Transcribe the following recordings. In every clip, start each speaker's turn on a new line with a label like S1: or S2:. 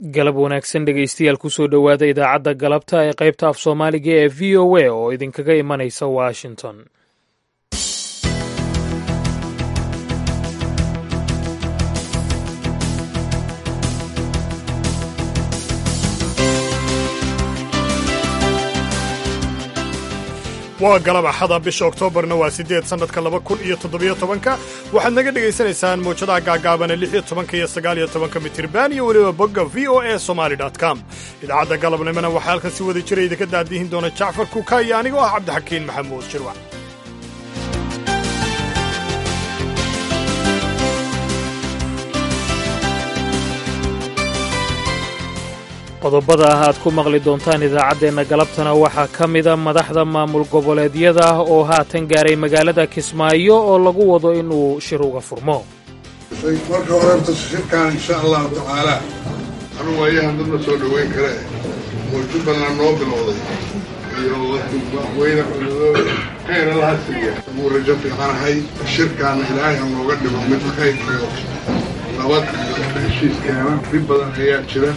S1: galab wanaagsan dhegaystayaal kusoo dhowaada idaacadda galabta ee qaybta af soomaaliga ee v o a oo idinkaga imanaysa washington
S2: waa galab axada bisha oktoobarna waa siddeed sannadka laba kun iyo toddobiyo tobanka waxaad naga dhegaysanaysaan mawjadaha gaagaabana lix iyo tobanka iyo sagaal iyo tobanka mitirban iyo weliba bogga v o a somali com idaacadda galabnimona waxaa halkan si wada jira idinka daadihin doona jacfar kuka iyo anigoo ah cabdixakiin maxamuud jirwac
S1: qodobada ah aad ku maqli doontaan idaacaddeenna galabtana waxaa ka mida madaxda maamul goboleedyada oo haatan gaaray magaalada kismaayo oo lagu wado inuu shir uga furmo
S3: marka horeta shirkaan insha allahu tacaalaa anu waayahan dadna soo dhoweyn kare muujubbaland noo bilowday iyo madaxweyne khayr allaha siiya wuu rajo fiicanahay shirkaana ilaahay ha nooga dhigo mid khayr iyo nabad iyo heshiiskeena dhib badan ayaa jira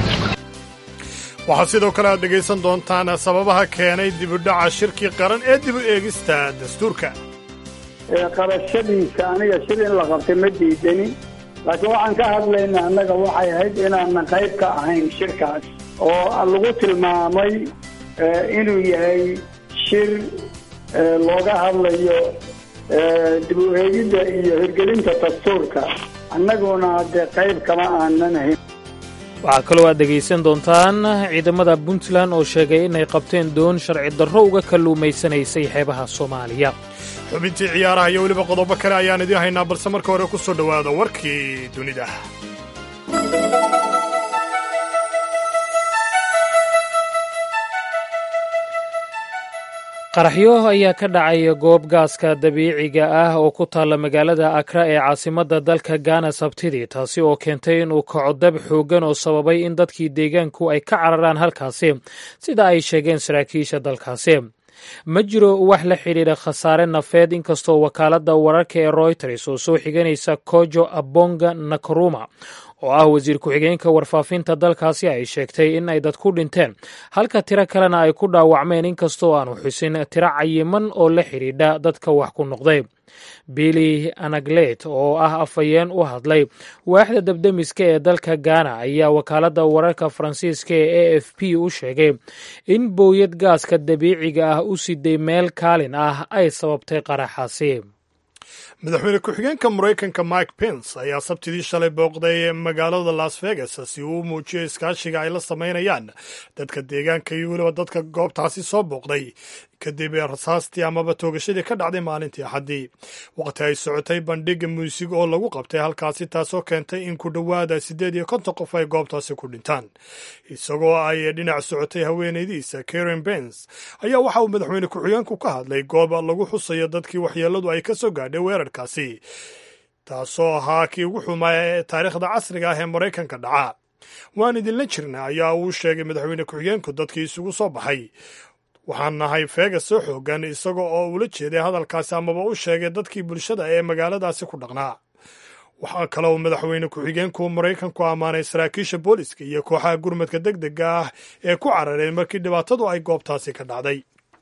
S2: waxaa sidoo kale aad dhegaysan doontaan sababaha keenay dibudhaca shirkii qaran ee dib u eegista dastuurka
S4: qabashadiisa aniga shir in la qabtay ma diidani laakiin waxaan ka hadlaynaa annaga waxay ahayd inaanan qayb ka ahayn shirkaas oo lagu tilmaamay inuu yahay shir looga hadlayo dib u eegidda iyo hirgelinta dastuurka annaguna dee qayb kama aanan ahayn
S1: waxaa kaloo aad dhegaysan doontaan ciidamada puntland oo sheegay inay qabteen doon sharci darro uga kalluumaysanaysay xeebaha soomaaliya
S2: xubintii ciyaaraha iyo weliba qodobo kale ayaan idiin haynaa balse marka hore ku soo dhowaada warkii dunida
S1: qaraxyo ayaa ka dhacaya goob gaaska dabiiciga ah oo ku taalla magaalada akra ee caasimadda dalka gaana sabtidii taasi oo keentay inuu kaco dab xooggan oo sababay in dadkii deegaanku ay ka cararaan halkaasi sida ay sheegeen saraakiisha dalkaasi ma jiro wax la xidhiidha khasaare nafeed inkastoo wakaaladda wararka ee royters oo soo xiganaysa kojo abonga nakaruma oo ah wasiir ku-xigeenka warfaafinta dalkaasi ay sheegtay in ay dad ku dhinteen halka tiro kalena ay ku dhaawacmeen inkastoo aanu xusin tiro cayiman oo la xidhiidha dadka wax ku noqday billy anaglet oo ah afhayeen u hadlay waaxda dabdemiska ee dalka gaana ayaa wakaaladda wararka faransiiska ee a f p u sheegay in booyad gaaska dabiiciga ah u siday meel kaalin ah ay sababtay qaraxaasi
S2: madaxweyne ku-xigeenka maraykanka mike pence ayaa sabtidii shalay booqday magaalada las vegas si uu u muujiyo iskaashiga ay la samaynayaan dadka deegaanka iyo weliba dadka goobtaasi soo booqday kadib rasaastii amaba toogashadii ka dhacday maalintii axaddii waqti ay socotay bandhiga muusig oo lagu qabtay halkaasi taasoo keentay in ku dhowaada siddeed iyo konton qof ay goobtaasi ku dhintaan isagoo ay dhinac socotay haweenaydiisa karen bens ayaa waxa uu madaxweyne ku-xigeenku ka hadlay goob lagu xusayo dadkii waxyeelladu ay ka soo gaadhay weerarkaasi taasoo ahaa kii ugu xumaa ee taariikhda casriga ah ee maraykanka dhaca waan idinla jirna ayaa uu sheegay madaxweyne ku-xigeenku dadkii isugu soo baxay waxaan nahay feegas soo xoogan isaga oo ula jeeday hadalkaasi amaba u sheegay dadkii bulshada ee magaaladaasi ku dhaqnaa waxaa kaloo madaxweyne ku-xigeenku maraykanku ammaanay saraakiisha booliska iyo kooxaha gurmadka deg dega ah ee ku carareen markii dhibaatadu ay goobtaasi ka dhacday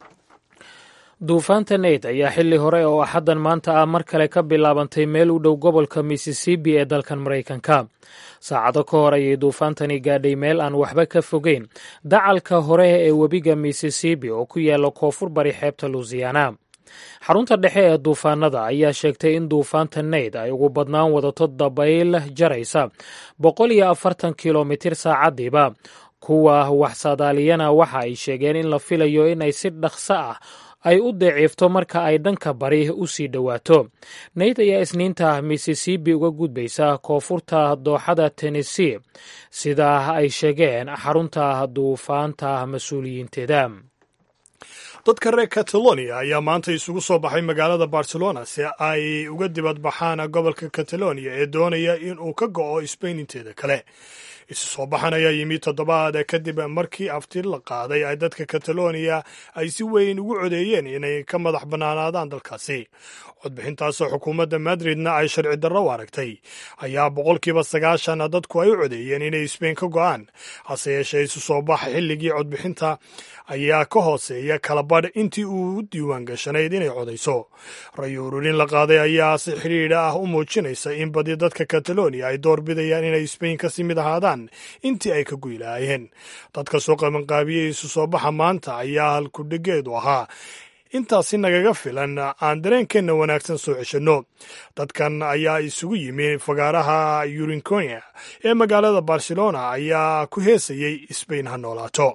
S1: duufaanta neyt ayaa xilli hore oo axaddan maanta ah mar kale ka bilaabantay meel u dhow gobolka missisipi ee dalkan maraykanka saacado ka hor ayay duufaantani gaadhay meel aan waxba ka fogeyn dacalka hore ee webiga missisipi oo ku yaalla koonfur bari xeebta luusiyaana xarunta dhexe ee duufaanada ayaa sheegtay in duufaanta neyd ay ugu badnaan wadato dabayl jaraysa boqol iyo afartan kilomitir saacadiiba kuwa waxsaadaaliyana waxa ay sheegeen in la filayo inay si dhaqso ah ay u daciifto marka ay dhanka bari u sii dhowaato neyd ayaa isniinta missisipi uga gudbaysa koonfurta dooxada tennessee sida ay sheegeen xarunta duufaanta mas-uuliyiinteeda
S2: dadka reer catalonia ayaa maanta isugu soo baxay magaalada barcelona si ay uga dibadbaxaan gobolka catalonia ee doonaya in uu ka go'o sbain inteeda kale isu soo baxan ayaa yimi toddobaad kadib markii afti la qaaday ay dadka catalonia ay si weyn ugu codeeyeen inay ka madax bannaanaadaan dalkaasi codbixintaasoo xukuumadda madridna ay sharci darro u aragtay ayaa boqolkiiba sagaashan dadku ay u codeeyeen inay sbain ka go'aan hase yeeshee isu soo baxa xilligii codbixinta ayaa ka hooseeya kalabadh intii uu u diiwaan gashanayd inay codayso rayo ururin la qaaday ayaa si xidhiidha ah u muujinaysa in badi dadka catalonia ay door bidayaan inay sbain kasii mid ahaadaan intii ay ka guy lahaayeen dadka soo qabanqaabiyey isu soo baxa maanta ayaa halkudhigeedu ahaa intaasi nagaga filan aan dareenkeenna wanaagsan soo ceshanno dadkan ayaa isugu yimi fagaaraha yurinkonia ee magaalada barcelona ayaa ku heesayey sbain ha noolaato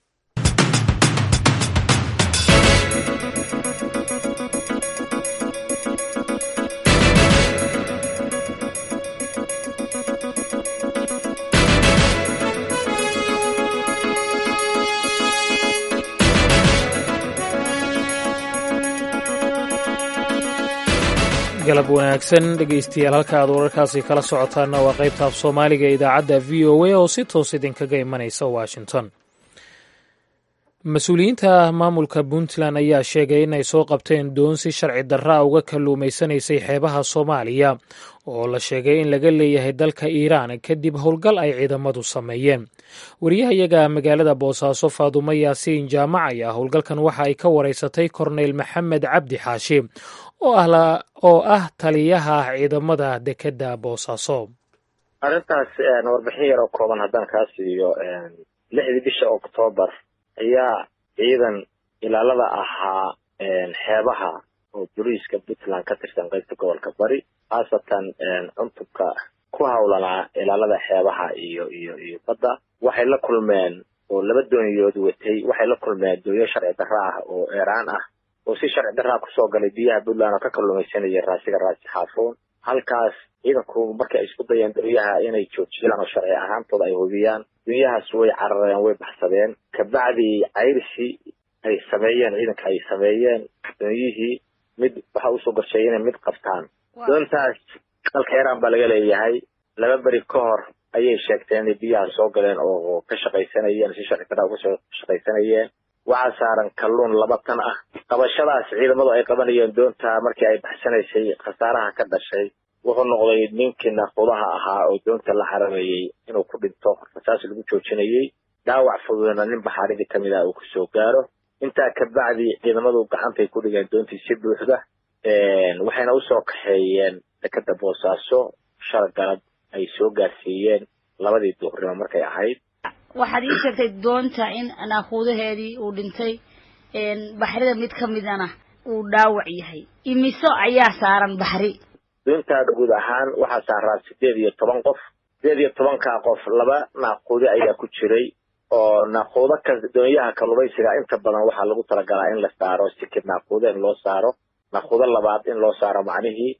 S1: galab wanaagsan dhegaystayaal halka aad wararkaasi kala socotaanna waa qaybta af soomaaliga ee idaacadda v o a oo si toos idinkaga imanaysa washington mas-uuliyiinta maamulka puntland ayaa sheegay inay soo qabteen doon si sharci darraa uga kalluumaysanaysay xeebaha soomaaliya oo la sheegay in laga leeyahay dalka iiraan kadib howlgal ay ciidamadu sameeyeen wariyahayaga magaalada boosaaso faadumo yaasiin jaamac ayaa howlgalkan waxa ay ka wareysatay korneyl maxamed cabdi xaashi oo ah taliyaha ciidamada dekedda boosaaso
S5: arrintaas warbixin yar oo kooban haddaan kaa siiyo lixdii bisha oktoobar ayaa ciidan ilaalada ahaa xeebaha oo boliiska puntland ka tirsan qaybta gobolka bari khaasatan cuntubka ku hawlanaa ilaalada xeebaha iyo iyo iyo badda waxay la kulmeen oo laba dooniyood watay waxay la kulmeen doonyo sharci darra ah oo eeraan ah oo si sharci darraa kusoo galay biyaha puntland oo ka kalluumaysanaya raasiga raasi xaafuun halkaas ciidanku markay isku dayeen doonyaha inay joojiyaan oo sharci ahaantooda ay hubiyaan doonyahaas way carareen way baxsadeen kabacdi cayrisi ay sameeyeen ciidanka ay sameeyeen doonyihii mid waxa usoo gorsheeyay inay mid qabtaan doontaas dalka iiraan baa laga leeyahay laba beri ka hor ayay sheegteen inay biyaha soo galeen oo ka shaqaysanayeen si sharci darraa uga soo shaqaysanayeen waxaa saaran kalluun laba tan ah qabashadaas ciidamadu ay qabanayeen doonta markii ay baxsanaysay khasaaraha ka dhashay wuxuu noqday ninkii naaqudaha ahaa oo doonta la xarameeyey inuu ku dhinto rasaas lagu joojinayey dhaawac fududna nin baxaaridii ka mid ah uu kusoo gaaro intaa kabacdi ciidamadu gacantay ku dhigeen doontii si buuxda waxayna usoo kaxeeyeen dekeda boosaaso shal galab ay soo gaarsiiyeen labadii duhurnimo markay ahayd
S6: waxaad ii sheegtay doonta in naaquudaheedii uu dhintay baxrida mid ka midana uu dhaawac yahay imiso ayaa saaran baxri
S5: doontaa guud ahaan waxaa saaraa sideed iyo toban qof sideed iyo tobankaa qof laba naaquude ayaa ku jiray oo naaquudo ka doonyaha kalluumaysiga inta badan waxaa lagu talagalaa in la saaro sikid naaquude in loo saaro naaquudo labaad in loo saaro macnihii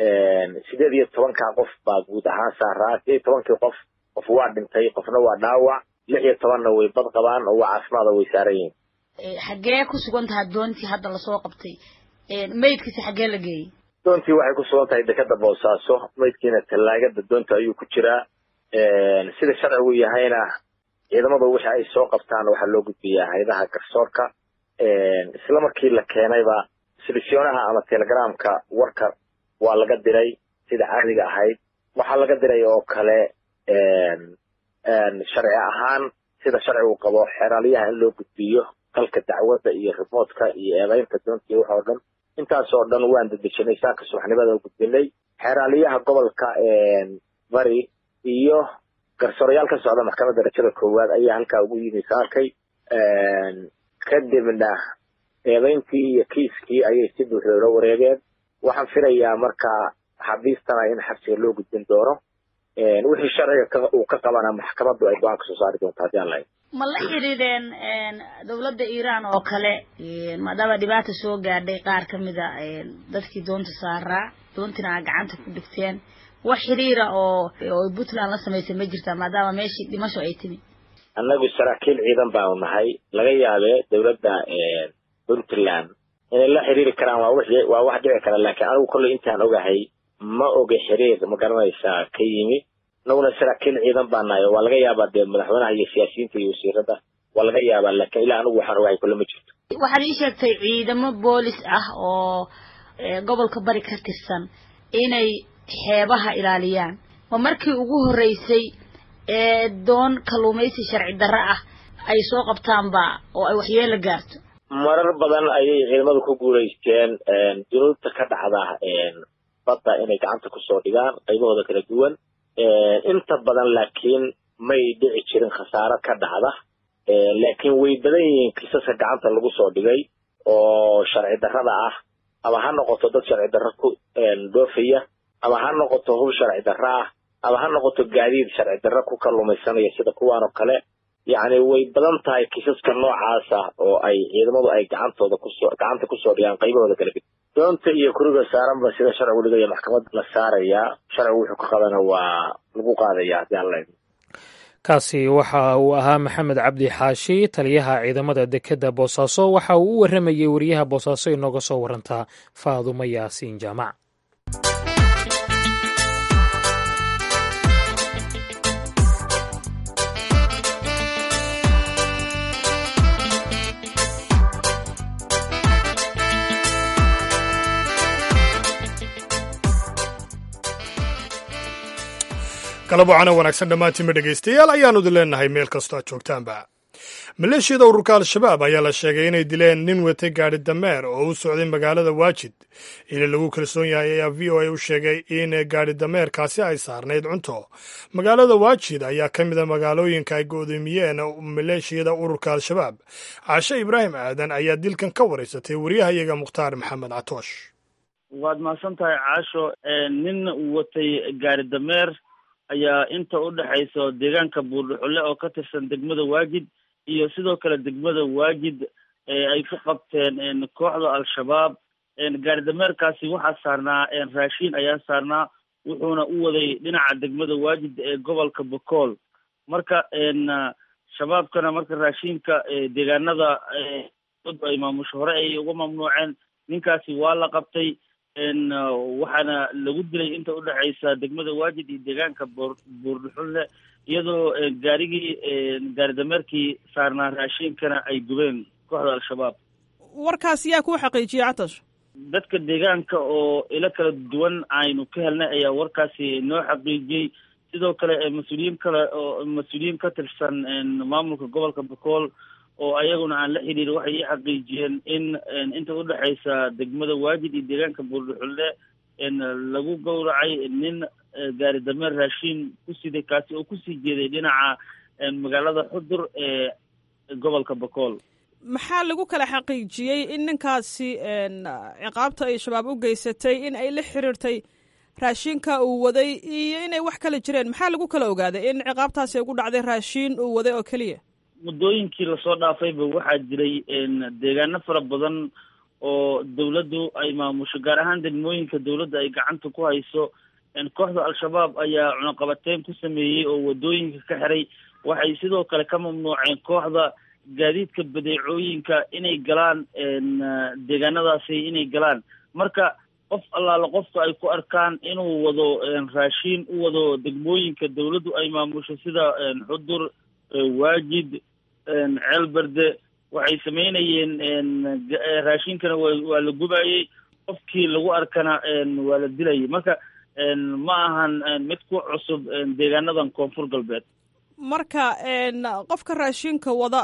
S5: sideed iyo tobankaa qof baa guud ahaan saaraa sideed iyo tobankii qof qof waa dhintay qofna waa dhaawac lix iyo tobanna way bad qabaan oo waa caafimaada way saaran yihiin
S6: xaggee ku sugan tahay doontii hadda lasoo qabtay maydkiisa xaggee la geeyey
S5: doontii waxay ku sugan tahay dekeda boosaaso maydkiina tallaagada doonta ayuu ku jiraa sida sharcigu yahayna ciidamadu wixii ay soo qabtaan waxaa loo gudbiyaa haydaha garsoorka isla markii la keenayba silifyoonaha ama telegramka warka waa laga diray sida caadiga ahayd waxaa laga diray oo kale sharci ahaan sida sharcigu qabo xeraalyaha in loo gudbiyo qalka dacwadda iyo rimoodka iyo eedaynta doontii wax oo dhan intaas oo dhan waan dedejinay saaka subaxnimada u gudbinay xeeraaliyaha gobolka bari iyo garsoorayaal ka socda maxkamadda darajada koowaad ayaa halkaa ugu yimi saakay kadibna eedayntii iyo kiiskii ayay si buuxda ula wareegeen waxaan filayaa marka xabiistana in xabsiga loo gudbin doono wixii sharciga uu ka qabana maxkamaddu ay go-aan kasoo saari doonto haddii aan lahayn
S6: ma la xidhiidheen dawladda iiraan oo kale maadaama dhibaata soo gaadhay qaar ka mid a dadkii doonta saaraa doontina aa gacanta ku dhigteen wax xidhiira oo oo puntland la samaysay ma jirtaa maadaama meeshii dhimasho ay timi
S5: annagu saraakiil ciidan baanu nahay laga yaabee dawladda puntland inay la xiriiri karaan waa wixii waa wax dhici kara laakiin anigu kolley intaan ogahay ma oga xiriir ma garanaysaa ka yimi inaguna saraakiil ciidan baa nahay waa laga yaabaa dee madaxweynaha iyo siyaasiyiinta iyo wasiirada waa laga yaabaa laakiin ilaa anigu waxaan ogahay kolle ma jirto
S6: waxaad ii sheegtay ciidamo boolis ah oo gobolka bari ka tirsan inay xeebaha ilaaliyaan ma markii ugu horreysay ee doon kalluumaysi sharci darro ah ay soo qabtaanba oo ay waxyeelo gaarto
S5: marar badan ayay ciidamadu ku guulaysteen dunuubta ka dhacda badda inay gacanta kusoo dhigaan qaybahooda kala duwan inta badan laakiin may dhici jirin khasaaro ka dhacda laakiin way badan yihiin kiisaska gacanta lagu soo dhigay oo sharci darrada ah ama ha noqoto dad sharci darro ku dhoofaya ama ha noqoto hub sharci darro ah ama ha noqoto gaadiid sharci darro ku kalluumaysanaya sida kuwaan oo kale yacni way badan tahay kiisaska noocaasa oo ay ciidamadu ay gacantooda kusoo gacanta kusoo dhigaan qaybahooda kala ged doonta iyo kuriga saaranba sida sharcigu dhigaya maxkamad la saarayaa sharcigu wuxuu ka qabana waa lagu qaadaya haddii aan laydin
S1: kaasi waxa uu ahaa maxamed cabdi xaashi taliyaha ciidamada dekedda boosaaso waxa uu u warramayey wariyaha boosaaso inooga soo warantaa faadumo yaasiin jaamac
S2: galab wacana wanaagsan dhammaantiinma dhegaystayaal ayaanu idin leenahay meel kastoo aad joogtaanba maleeshiyada ururka al-shabaab ayaa la sheegay inay dileen nin watay gaadhi dameer oo u socday magaalada waajid ili lagu kalsoon yahay ayaa v o a u sheegay in gaadhi dameerkaasi ay saarnayd cunto magaalada waajid ayaa ka mida magaalooyinka ay go'doomiyeen maleeshiyada ururka al-shabaab caashe ibraahim aadan ayaa dilkan ka waraysatay waryahayaga mukhtaar maxamed catoosh
S7: waad mahadsan tahay caasho nin watay gaari dameer ayaa inta u dhexayso deegaanka buurdhuxulle oo ka tirsan degmada waajid iyo sidoo kale degmada waajid ay ku qabteen kooxda al-shabaab gaari dameerkaasi waxaa saarnaa raashiin ayaa saarnaa wuxuuna u waday dhinaca degmada waajid ee gobolka bokool marka shabaabkana marka raashiinka deegaanada ay maamusho hore ay uga mamnuuceen ninkaasi waa la qabtay waxaana lagu dilay inta udhexaysa degmada waajid iyo deegaanka buur buurdhuxulle iyadoo gaarigii gaari dameerkii saarnaa raashiinkana ay gubeen kooxda al-shabaab
S8: warkaas yaa kuu xaqiijiyey catash
S7: dadka deegaanka oo ilo kala duwan aynu ka helnay ayaa warkaasi noo xaqiijiyey sidoo kale mas-uuliyiin kale oo mas-uuliyiin ka tirsan maamulka gobolka bokool oo ayaguna aan la xidhiir waxay ii xaqiijiyeen in inta udhexaysa degmada waajid iyo deegaanka buurdhuxulle lagu gowracay nin gaari dameer raashiin ku siday kaasi oo kusii jeeday dhinaca magaalada xudur ee gobolka bokool
S8: maxaa lagu kala xaqiijiyey in ninkaasi ciqaabta ay shabaab u geysatay in ay la xiriirtay raashiinka uu waday iyo inay wax kala jireen maxaa lagu kala ogaaday in ciqaabtaasi ay ugu dhacday raashiin uu waday oo keliya
S7: muddooyinkii lasoo dhaafayba waxaa jiray deegaano fara badan oo dawladdu ay maamusho gaar ahaan degmooyinka dawladda ay gacanta ku hayso kooxda al-shabaab ayaa cunaqabateyn ku sameeyey oo waddooyinka ka xiray waxay sidoo kale ka mamnuuceen kooxda gaadiidka badeecooyinka inay galaan deegaanadaasi inay galaan marka qof allaala qofka ay ku arkaan inuu wado raashiin u wado degmooyinka dawladdu ay maamusho sida xudur waajid ceelberde waxay samaynayeen raashinkana waa la gubayey qofkii lagu arkana waa la dilayay marka ma ahan mid ku cusub deegaanadan koonfur galbeed
S8: marka qofka raashinka wada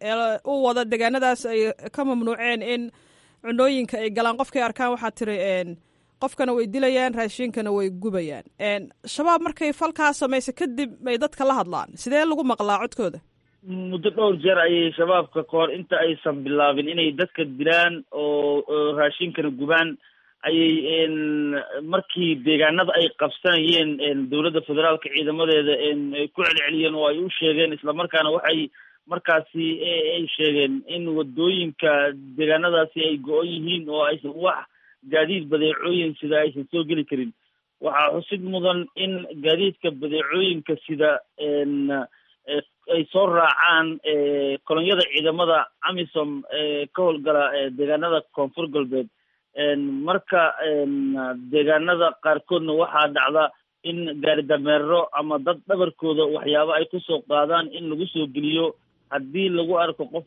S8: u wada deegaanadaas ay ka mamnuuceen in cunooyinka ay galaan qofkay arkaan waxaa tiri qofkana way dilayaan raashinkana way gubayaan shabaab markay falkaa samaysa kadib may dadka la hadlaan sidee lagu maqlaa codkooda
S7: muddo dhowr jeer ayay shabaabka kahor inta aysan bilaabin inay dadka dilaan oo raashinkana gubaan ayay markii deegaanada ay qabsanayeen dowladda federaalka ciidamadeeda ay ku celceliyeen oo ay u sheegeen islamarkaana waxay markaasi ay sheegeen in wadooyinka deegaanadaasi ay go-on yihiin oo aysan wax gaadiid badeecooyin sida aysan soo geli karin waxaa xusid mudan in gaadiidka badeecooyinka sida ay soo raacaan kolonyada ciidamada amisom ee ka howlgala deegaanada koonfur galbeed marka deegaanada qaarkoodna waxaa dhacda in gaari dameero ama dad dhabarkooda waxyaabo ay kusoo qaadaan in lagu soo geliyo haddii lagu arko qof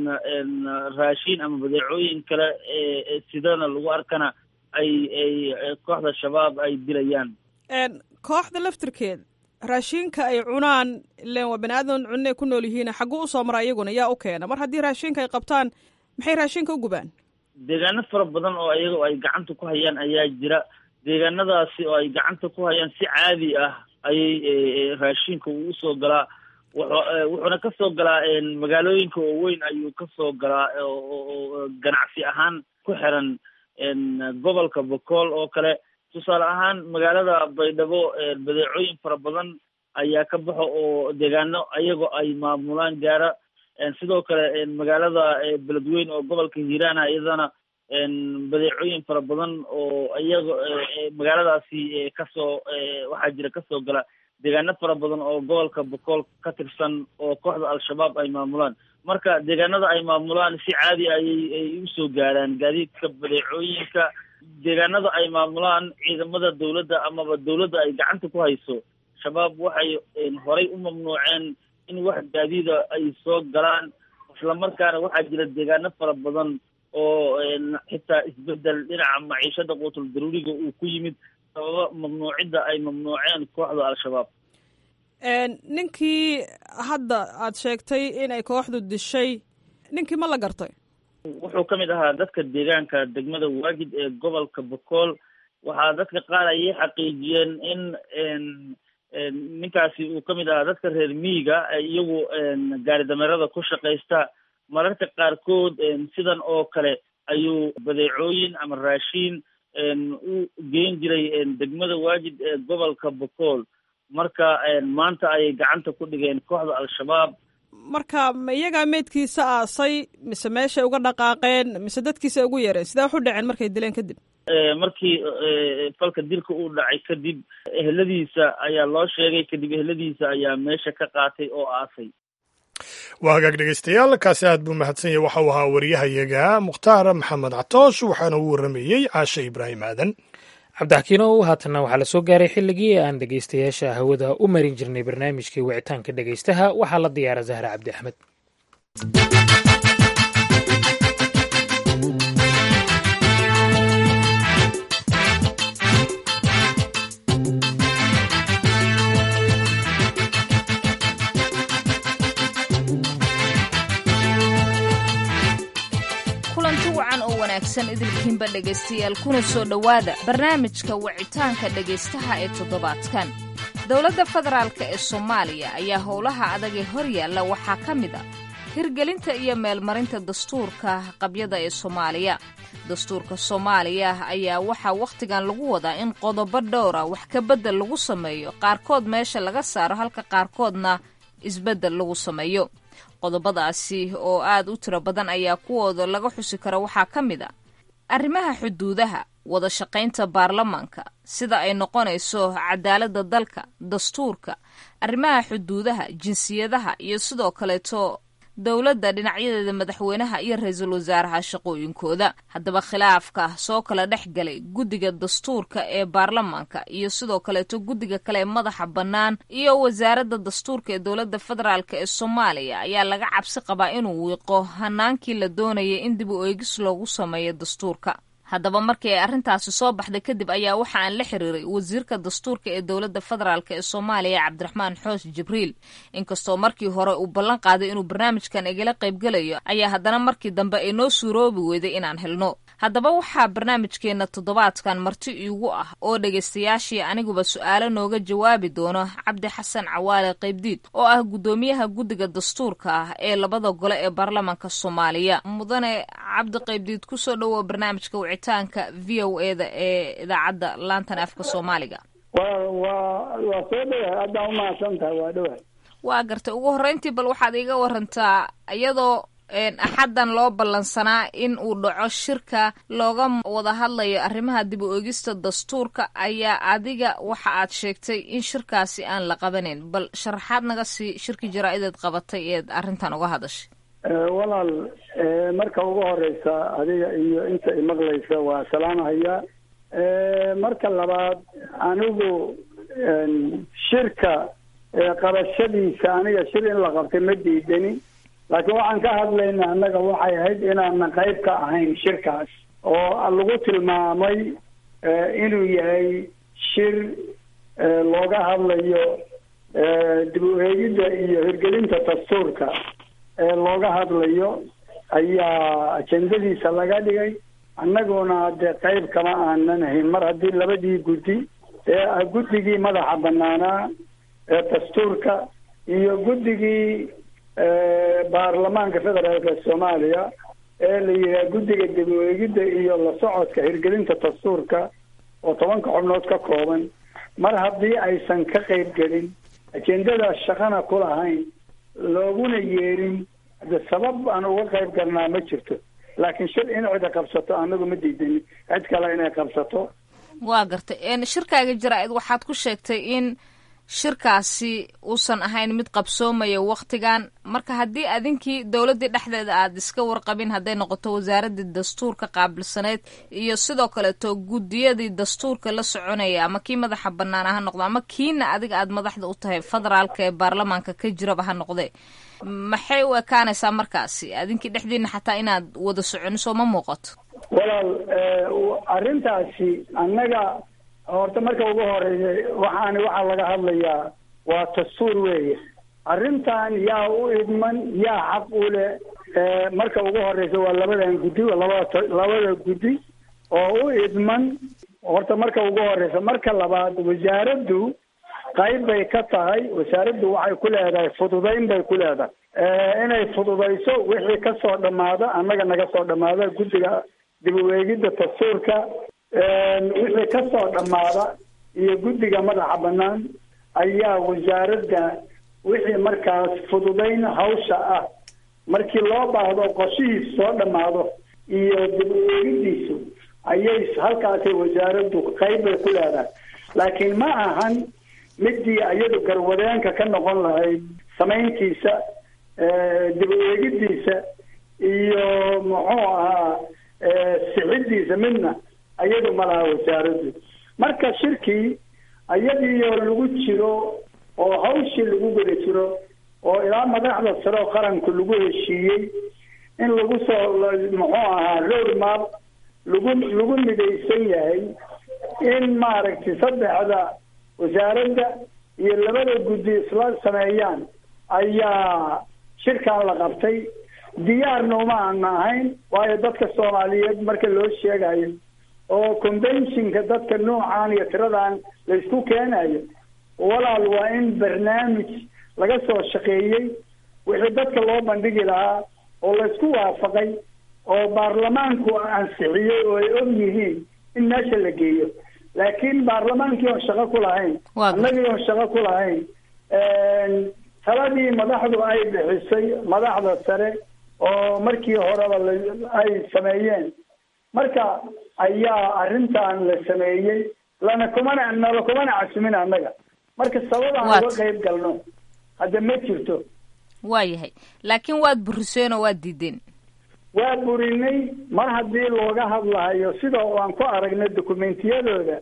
S7: raashin ama badeecooyin kale sidana lagu arkana ay ay kooxda shabaab ay dilayaan
S8: kooxda laftirkeed raashinka ay cunaan ilen waa bani aadan cunne ku nool yihiin xagguu usoo mara iyaguna yaa u keena mar haddii raashinka ay qabtaan maxay raashinka u gubaan
S7: deegaano fara badan oo iyaga ay gacanta ku hayaan ayaa jira deegaanadaasi oo ay gacanta ku hayaan si caadi ah ayay raashinka uu usoo galaa wuxuuna kasoo galaa magaalooyinka oo weyn ayuu kasoo galaa oo ganacsi ahaan ku xiran gobolka bokool oo kale tusaale ahaan magaalada baydhabo badeecooyin fara badan ayaa ka baxo oo deegaano ayagoo ay maamulaan gaara sidoo kale magaalada beledweyn oo gobolka hiiraana iyadana badeecooyin fara badan oo iyaga magaaladaasi kasoo waxaa jira kasoo gala deegaano fara badan oo gobolka bokool ka tirsan oo kooxda al-shabaab ay maamulaan marka deegaanada ay maamulaan si caadi ayay ay usoo gaaraan gaadiidka badeecooyinka deegaanada ay maamulaan ciidamada dawladda amaba dawladda ay gacanta ku hayso shabaab waxay horay u mamnuuceen in wax gaadiida ay soo galaan islamarkaana waxaa jira deegaano fara badan oo xitaa isbedel dhinaca maciishada quutul daruuriga uu ku yimid sababa mamnuucidda ay mamnuuceen kooxda al-shabaab
S8: ninkii hadda aad sheegtay inay kooxdu dishay ninkii ma la gartay
S7: wuxuu ka mid ahaa dadka deegaanka degmada waagid ee gobolka bokool waxaa dadka qaar ayay xaqiijiyeen in ninkaasi uu ka mid ahaa dadka reer miyiga iyagu gaari dameerada ku shaqaysta mararka qaarkood sidan oo kale ayuu badeecooyin ama raashiin u geen jiray degmada waajid ee gobolka bokool marka maanta ayay gacanta ku dhigeen kooxda al-shabaab
S8: marka ma iyagaa meydkiisa aasay mise meeshay uga dhaqaaqeen mise dadkiisa ugu yeereen sidee wax u dhaceen markay dileen kadib
S7: markii falka dilka uu dhacay kadib eheladiisa ayaa loo sheegay kadib eheladiisa ayaa meesha ka qaatay oo aasay
S2: waa hagaag dhegeystayaal kaasi aad buu mahadsan yahay waxa uu ahaa waryahayaga mukhtaar maxamed catoosh waxaana uu warramayey caashe ibraahim aadan
S1: cabdixakiinow haatanna waxaa la soo gaaray xilligii aan dhegeystayaasha hawada u marin jirnay barnaamijkii wicitaanka dhegeystaha waxaa la diyaara zahra cabdi axmed
S9: idilkiinba dhegaystayaal kuna soo dhowaada barnaamijka wicitaanka dhegaystaha ee toddobaadkan dowladda federaalk ee soomaaliya ayaa howlaha adag ee hor yaalla waxaa ka mid a hirgelinta iyo meelmarinta dastuurka qabyada ee soomaaliya dastuurka soomaaliya ayaa waxaa wakhtigan lagu wadaa in qodobo dhowra wax ka beddel lagu sameeyo qaarkood meesha laga saaro halka qaarkoodna isbeddel lagu sameeyo qodobadaasi oo aad u tiro badan ayaa kuwooda laga xusi karo waxaa ka mid a arrimaha xuduudaha wada shaqaynta baarlamaanka sida ay noqonayso cadaaladda dalka dastuurka arrimaha xuduudaha jinsiyadaha iyo sidoo kaleeto dowladda dhinacyadeeda madaxweynaha iyo ra-iisul wasaaraha shaqooyinkooda haddaba khilaafka soo kala dhex galay guddiga dastuurka ee baarlamaanka iyo sidoo kaleeto guddiga kale ee madaxa bannaan iyo wasaaradda dastuurka ee dowladda federaalk ee soomaaliya ayaa laga cabsi qabaa inuu wiiqo hanaankii la doonayay in dib u eegis loogu sameeyo dastuurka haddaba markii ay arrintaasi soo baxday kadib ayaa waxa aan la xiriiray wasiirka dastuurka ee dowladda federaalk ee soomaaliya cabdiraxmaan xoos jibriil inkastoo markii hore uu ballan qaaday inuu barnaamijkan igala qaybgelayo ayaa haddana markii dambe ay noo suuroobi weyday inaan helno haddaba waxaa barnaamijkeenna toddobaadkan marti iigu ah oo dhegaystayaashii aniguba su-aalo nooga jawaabi doono cabdi xasan cawaale qaybdiid oo ah guddoomiyaha guddiga dastuurka ah ee labada gole ee baarlamaanka soomaaliya mudane cabdi qaybdiid kusoo dhowow barnaamijka wicitaanka v o e da ee idaacadda laantan afka soomaaliga
S4: wa wa waa soo dhowahay aadaan umahadsan tahay waa dhowahay
S9: waa gartay ugu horreyntii bal waxaad iiga warantaa iyadoo axaddan loo ballansanaa in uu dhaco shirka looga wada hadlayo arrimaha dib u eegista dastuurka ayaa adiga waxa aad sheegtay in shirkaasi aan la qabanayn bal sharaxaad naga sii shirkii jaraa-ideed qabatay eed arrintan uga hadashay
S4: walaal marka ugu horeysa adiga iyo inta imaqlaysa waa salaamhayaa marka labaad anigu shirka qabashadiisa aniga shir in la qabtay ma diidani laakiin waxaan ka hadlayna annaga waxay ahayd inaanan qayb ka ahayn shirkaas oo lagu tilmaamay inuu yahay shir looga hadlayo dib u eegidda iyo hirgelinta dastuurka ee looga hadlayo ayaa ajendadiisa laga dhigay annaguna dee qayb kama aanan ahayn mar haddii labadii guddi ee guddigii madaxa banaanaa ee dastuurka iyo guddigii baarlamaanka federaalka soomaaliya ee la yidhaha guddiga dib u eegidda iyo la socodka hirgelinta dastuurka oo tobanka xubnood ka kooban mar haddii aysan ka qayb gelin ajendadaas shaqana ku lahayn looguna yeerin de sabab aan uga qayb galnaa ma jirto laakiin shir in cida qabsato anagu ma diidani cid kale inay qabsato
S9: waa gartay shirkaaga jaraa-id waxaad ku sheegtay in shirkaasi uusan ahayn mid qabsoomaya waktigan marka haddii adinkii dowladdii dhexdeeda aad iska warqabin hadday noqoto wasaaraddii dastuurka qaabilsaneyd iyo sidoo kaleeto guddiyadii dastuurka la soconaya ama kii madaxa banaana ha noqdo ama kiina adiga aad madaxda u tahay federaalka ee baarlamaanka ka jiraba ha noqdee maxay u ekaanaysaa markaasi adinkii dhexdiina xataa inaad wada soconiso ma muuqato
S4: walaal arrintaasi annaga horta marka ugu horeeya waxaani waxaa laga hadlayaa waa dastuur weeye arrintan yaa u idman yaa xaq u leh marka ugu horeysa waa labadan guddi labada labada guddi oo u idman horta marka ugu horeysa marka labaad wasaaraddu qayb bay ka tahay wasaaraddu waxay ku leedahay fududayn bay ku leedahay inay fududayso wixii kasoo dhamaada annaga naga soo dhamaada guddiga dib u eegidda dastuurka wixii kasoo dhamaada iyo guddiga madaxa banaan ayaa wasaaradda wixii markaas fududayn hawsha ah markii loo baahdo qorshihiis soo dhamaado iyo dib u eegiddiisu ayay halkaasay wasaaraddu qayb bay ku leedahay laakiin ma ahan midii iyadu garwadeenka ka noqon lahayd samayntiisa dib u eegiddiisa iyo muxuu ahaa sixiddiisa midna iyadu ma laha wasaaraddu marka shirkii iyadiioo lagu jiro oo hawshii lagu guda jiro oo ilaa madaxda sare oo qaranku lagu heshiiyey in lagu soo muxuu ahaa road map lagu lagu midaysan yahay in maaragtay saddexda wasaaradda iyo labada guddi isla sameeyaan ayaa shirkan la qabtay diyaarna uma aana ahayn waayo dadka soomaaliyeed marka loo sheegayo oo conventionka dadka noocan iyo tiradan laysku keenayo walaal waa in barnaamij laga soo shaqeeyey wixii dadka loo bandhigi lahaa oo laysku waafaqay oo baarlamaanku ansixiyey oo ay og yihiin in meesha la geeyo laakiin baarlamaankii oon shaqo ku lahayn annagii oon shaqo ku lahayn taladii madaxdu ay bixisay madaxda sare oo markii horeba ay sameeyeen marka ayaa arrintan la sameeyey lana kumana nala kumana casumin annaga marka sababaan uga qayb galno hadda ma jirto
S9: waayahay laakiin waad buriseen oo waad diideen
S4: waa burinay mar haddii looga hadlahayo sida aan ku aragnay dokumentiyadooda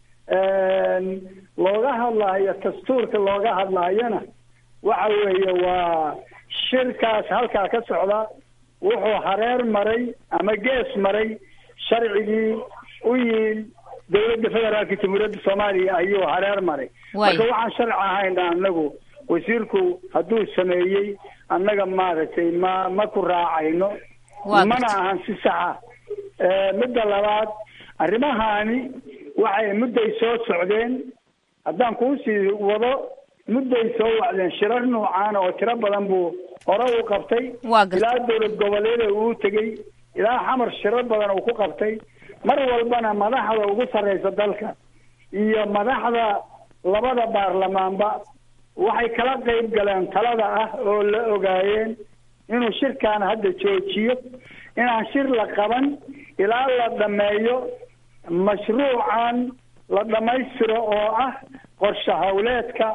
S4: looga hadlahayo dastuurka looga hadlahayona waxa weeye waa shirkaas halkaa ka socda wuxuu hareer maray ama gees maray sharcigii u yiil dowladda federaalka jamhuuriyadda soomaaliya ayuu hareer maray marka waxaan sharci ahayn anagu wasiirku hadduu sameeyey annaga maaragtay ma ma ku raacayno mana ahan si saxa midda labaad arrimahani waxay mudday soo socdeen haddaan kuusii wado mudday soo wacdeen shirar noocaana oo tiro badan buu hore u qabtay ilaa dowlad goboleeda uu tegey ilaa xamar shirar badan uu ku qabtay mar walbana madaxda ugu sarreysa dalka iyo madaxda labada baarlamaanba waxay kala qayb galeen talada ah oo la ogaayeen inuu shirkan hadda joojiyo inaan shir la qaban ilaa la dhameeyo mashruucan la dhammaystiro oo ah qorshe hawleedka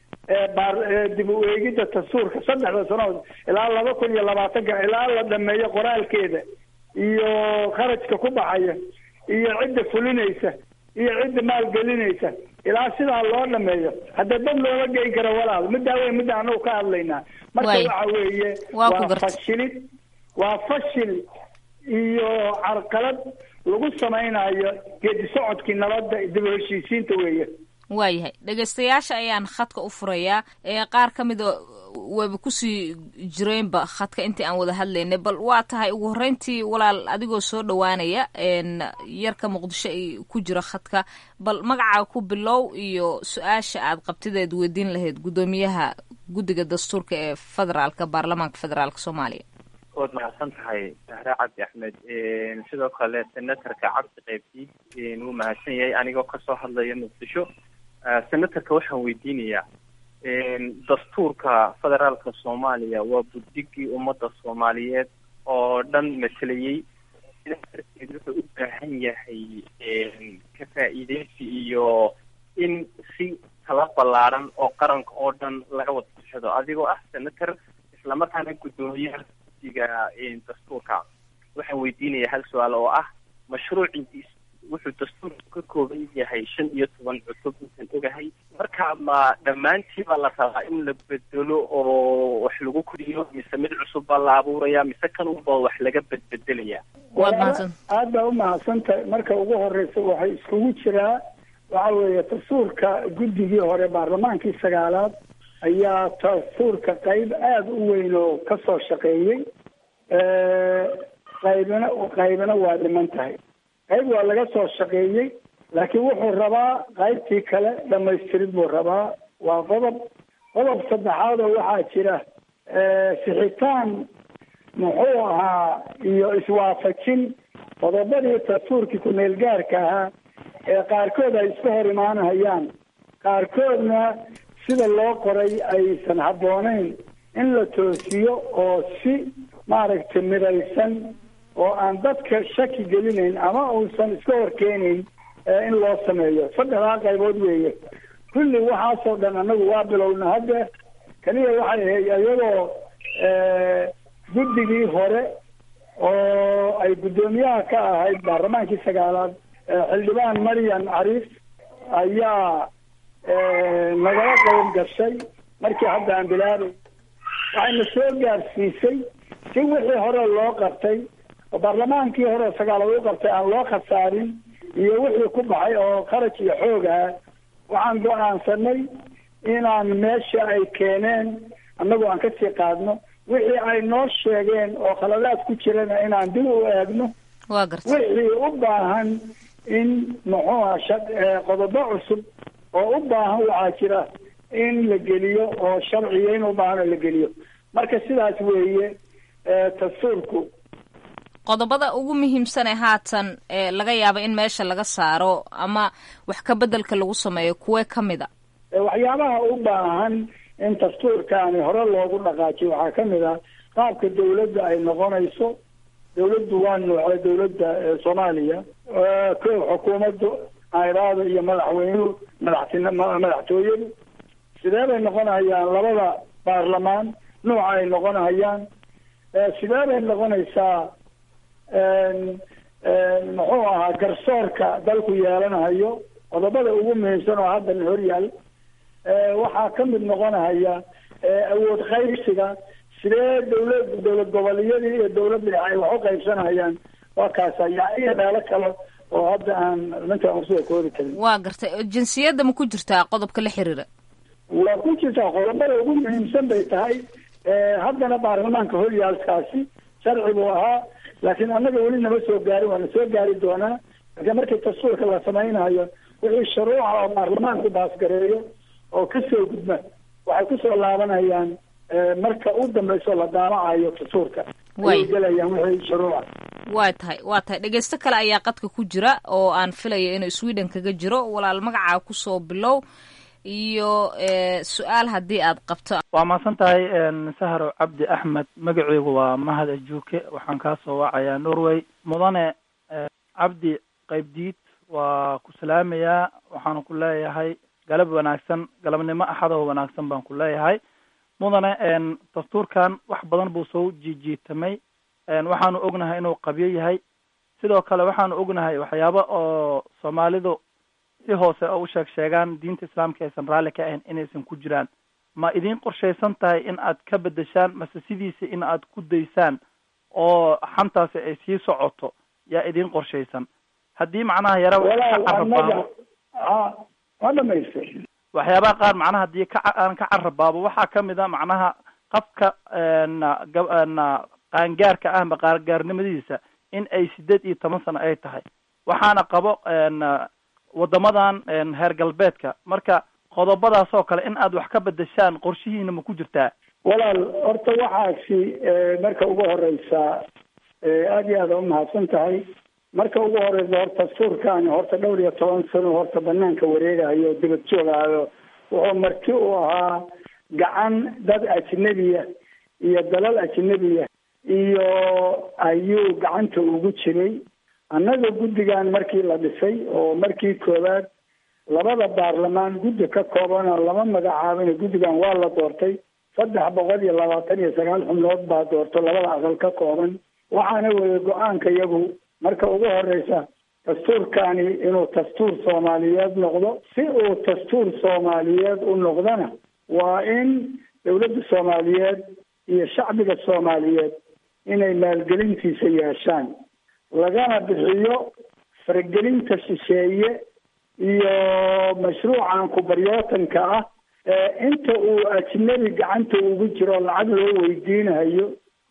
S4: dib u eegidda dastuurka saddexda sanood ilaa laba kun iyo labaatanka ilaa la dhameeyo qoraalkeeda iyo kharajka ku baxaya iyo cidda fulinaysa iyo cidda maalgelinaysa ilaa sidaa loo dhameeyo hadda dad looga geyn karo walaal middaa wey midda anagu ka hadlaynaa marka waxa weeye waa fashilid waa fashil iyo carqalad lagu samaynayo geedi socodkii nabadda dib u heshiisiinta weeye
S9: waayahay dhegaystayaasha ayaan khadka u furayaa ee qaar ka mida wayba kusii jireenba khadka intii aan wada hadlaynay bal waa tahay ugu horreyntii walaal adigoo soo dhowaanaya yarka muqdisho ay ku jira khadka bal magacaa ku bilow iyo su-aasha aad qabtideed weydiin lahayd guddoomiyaha guddiga dastuurka ee federaalka baarlamaanka federaalka soomaaliya
S10: waad mahadsan tahay sahre cabdi axmed sidoo kale senatorka cabdi qaybdiid wuu mahadsan yahay anigoo kasoo hadlaya muqdisho senatorka waxaan weydiinayaa dastuurka federaalka soomaaliya waa buddigii ummadda soomaaliyeed oo dhan matelayey sidaa darteed wuxuu u baahan yahay ka faa'iideysi iyo in si tala ballaaran oo qaranka oo dhan laga wada tashado adigoo ah senator islamarkaana guddoomiyaha guddiga dastuurka waxaan weydiinayaa hal su-aal oo ah mashruuciis wuxuu dastuurku ka kooban yahay shan iyo toban cutub intaan ogahay marka ma dhammaantii baa la rabaa in la bedelo oo wax lagu koriyo mise mid cusub baa la abuuraya mise kan unba wax laga bedbedelaya
S4: aad baa u mahadsantahay marka ugu horeysa waxay iskugu jiraa waxa weeye dastuurka guddigii hore baarlamaankii sagaalaad ayaa dastuurka qayb aada u weyn oo kasoo shaqeeyey qaybina qaybina waa dhiman tahay qayb waa laga soo shaqeeyey laakiin wuxuu rabaa qaybtii kale dhamaystirid buu rabaa waa qodob qodob saddexaad oo waxaa jira sixitaan muxuu ahaa iyo iswaafajin qodobadii dastuurkii ku-meel gaarka ahaa ee qaarkood ay iska hor imaanahayaan qaarkoodna sida loo qoray aysan habbooneyn in la toosiyo oo si maaragtay midaysan oo aan dadka shaki gelinayn ama uusan iska horkeenayn in loo sameeyo saddexdaa qaybood weeye kulli waxaasoo dhan anagu waa bilowna hadda keliya waxay ahayd iyagoo guddigii hore oo ay guddoomiyaha ka ahayd baarlamaankii sagaalaad xildhibaan maryan cariif ayaa nagala qayb gashay markii hadda aan bilaabay waxayna soo gaarsiisay si wixii hore loo qabtay oo baarlamaankii hore oo sagaalaad u qabtay aan loo khasaarin iyo wixii ku baxay oo kharaj iyo xoog ah waxaan go-aansanay inaan meesha ay keeneen annagu aan kasii qaadno wixii ay noo sheegeen oo khaladaad ku jirana inaan dib u eegno
S9: waa garta
S4: wixii u baahan in muxuu aha qodobo cusub oo u baahan waxaa jira in la geliyo oo sharciya in u baahan oo la geliyo marka sidaas weeye dastuurku
S9: qodobada ugu muhiimsan ee haatan ee laga yaabo in meesha laga saaro ama wax ka bedelka lagu sameeyo kuwee ka mid a
S4: waxyaabaha u baahan in dastuurkaani hore loogu dhaqaajiyo waxaa ka mid ah qaabka dawladda ay noqonayso dawladdu waa noocee dawladda soomaaliya ko xukuumaddu ayraada iyo madaxweynuhu madaxtin madaxtooyadu sidee bay noqonayaan labada baarlamaan nuuca ay noqonayaan sidee bay noqonaysaa muxuu ahaa garsoorka dalku yeelanayo qodobada ugu muhiimsan oo haddan horyaal waxaa ka mid noqonahaya awood qaybsiga sidee dawlad dowlad goboleeyadii iyo dawlad dhexe ay wax u qaybsanayaan waa kaasa yaa iyo meelo kale oo hadda aan ninkaan usoo koodi karin
S9: waa gartay jinsiyadda ma ku jirtaa qodobka la xiriira
S4: waa ku jirtaa qodobada ugu muhiimsan bay tahay haddana baarlamaanka horyaalkaasi sharci buu ahaa laakiin annaga weli nama soo gaarin waana soo gaari doonaa marka markii dastuurka la samaynayo wixii shuruuca oo baarlamaanku baasgareeyo oo kasoo gudba waxay kusoo laabanayaan marka u dambayso la daamacayo dastuurka ayay gelayaan wixii shuruuca
S9: waa tahay waa tahay dhegeysto kale ayaa qadka ku jira oo aan filaya inuu sweden kaga jiro walaal magacaa kusoo bilow iyo su-aal haddii aad qabto
S11: waa mahadsan tahay sahro cabdi axmed magaceygu waa mahad ajuuke waxaan kaa soo wacayaa norway mudane cabdi qaybdiid waa ku salaamayaa waxaanu ku leeyahay galab wanaagsan galabnimo axadoo wanaagsan baan ku leeyahay mudane dastuurkan wax badan buu soo jiijiitamay waxaanu ognahay inuu qabyo yahay sidoo kale waxaanu ognahay waxyaaba oo soomaalidu si hoose oo u sheeg sheegaan diinta islaamka aysan raalli ka ahayn inaysan ku jiraan ma idiin qorshaysan tahay in aad ka bedeshaan mase sidiisa in aad ku daysaan oo xantaasi ay sii socoto yaa idiin qorshaysan haddii macnaha yara ka carabaabo
S4: waa dhamaystay
S11: waxyaabaha qaar macnaha haddii ka aan ka carabaabo waxaa kamid a macnaha qafka na qaangaarka ah ma qaangaarnimadiisa in ay sideed iyo toban sano ay tahay waxaana qabo wadamadan heer galbeedka marka qodobadaas oo kale in aad wax ka bedeshaan qorshihiina ma ku jirtaa
S4: walaal horta waxaasi marka ugu horeysa aada iyo aada umahadsan tahay marka ugu horeysa horta suurkaani horta dhowr iyo toban sano horta banaanka wareegayo dibad joogaayo wuxuu marti u ahaa gacan dad ajnebiya iyo dalal ajnebiya iyo ayuu gacanta ugu jiray annaga guddigan markii la dhisay oo markii koowaad labada baarlamaan guddi ka koobana lama magacaabin guddigan waa la doortay saddex boqol iyo labaatan iyo sagaal xubnood baa doorto labada aqal ka kooban waxaana weeye go-aanka iyagu marka ugu horeysa dastuurkani inuu dastuur soomaaliyeed noqdo si uu dastuur soomaaliyeed u noqdona waa in dawladda soomaaliyeed iyo shacbiga soomaaliyeed inay maalgelintiisa yeeshaan lagana bixiyo faragelinta shisheeye iyo mashruucan kubaryootanka ah inta uu ajnebi gacanta ugu jiro lacag loo weydiinayo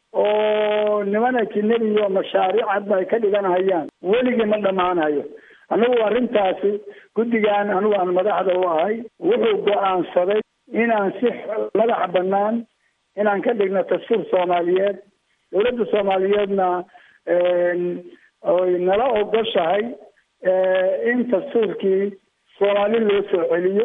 S4: oo niman ajnebiyo mashaariic hadba ay ka dhiganhayaan weligii ma dhammaanayo anigu arrintaasi guddigan anigu aan madaxda u ahay wuxuu go-aansaday inaan si madax banaan inaan ka dhigno dastuur soomaaliyeed dawladda soomaaliyeedna oy nala ogoshahay in dastuurkii soomaali loo soo celiyo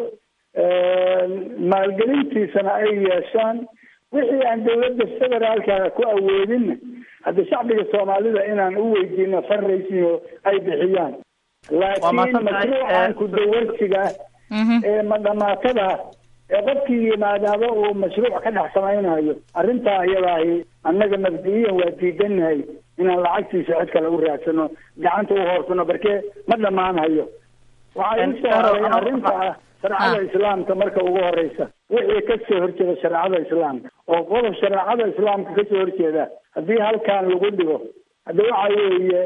S4: maalgelintiisana ay yeeshaan wixii aan dawladda federaalka ku awoodinna hadda shacbiga soomaalida inaan u weydiino fundraising ay bixiyaan laakiin mashruucan kudawarsiga ee madhamaatada ee qofkii yimaadaaba uu mashruuc ka dhex samaynayo arrintaa iyadaahi annaga mabdi'iyan waa diidanahay inaan lacagtiisa cid kale u raadsano gacanta u hoorsano barkee ma dhammaanhayo waxaa igu soo horay arrinta ah shareecada islaamka marka ugu horeysa wixii kasoo horjeeda shareecada islaamka oo qodob shareecada islaamka kasoo horjeeda haddii halkan lagu dhigo hadda waxa weeye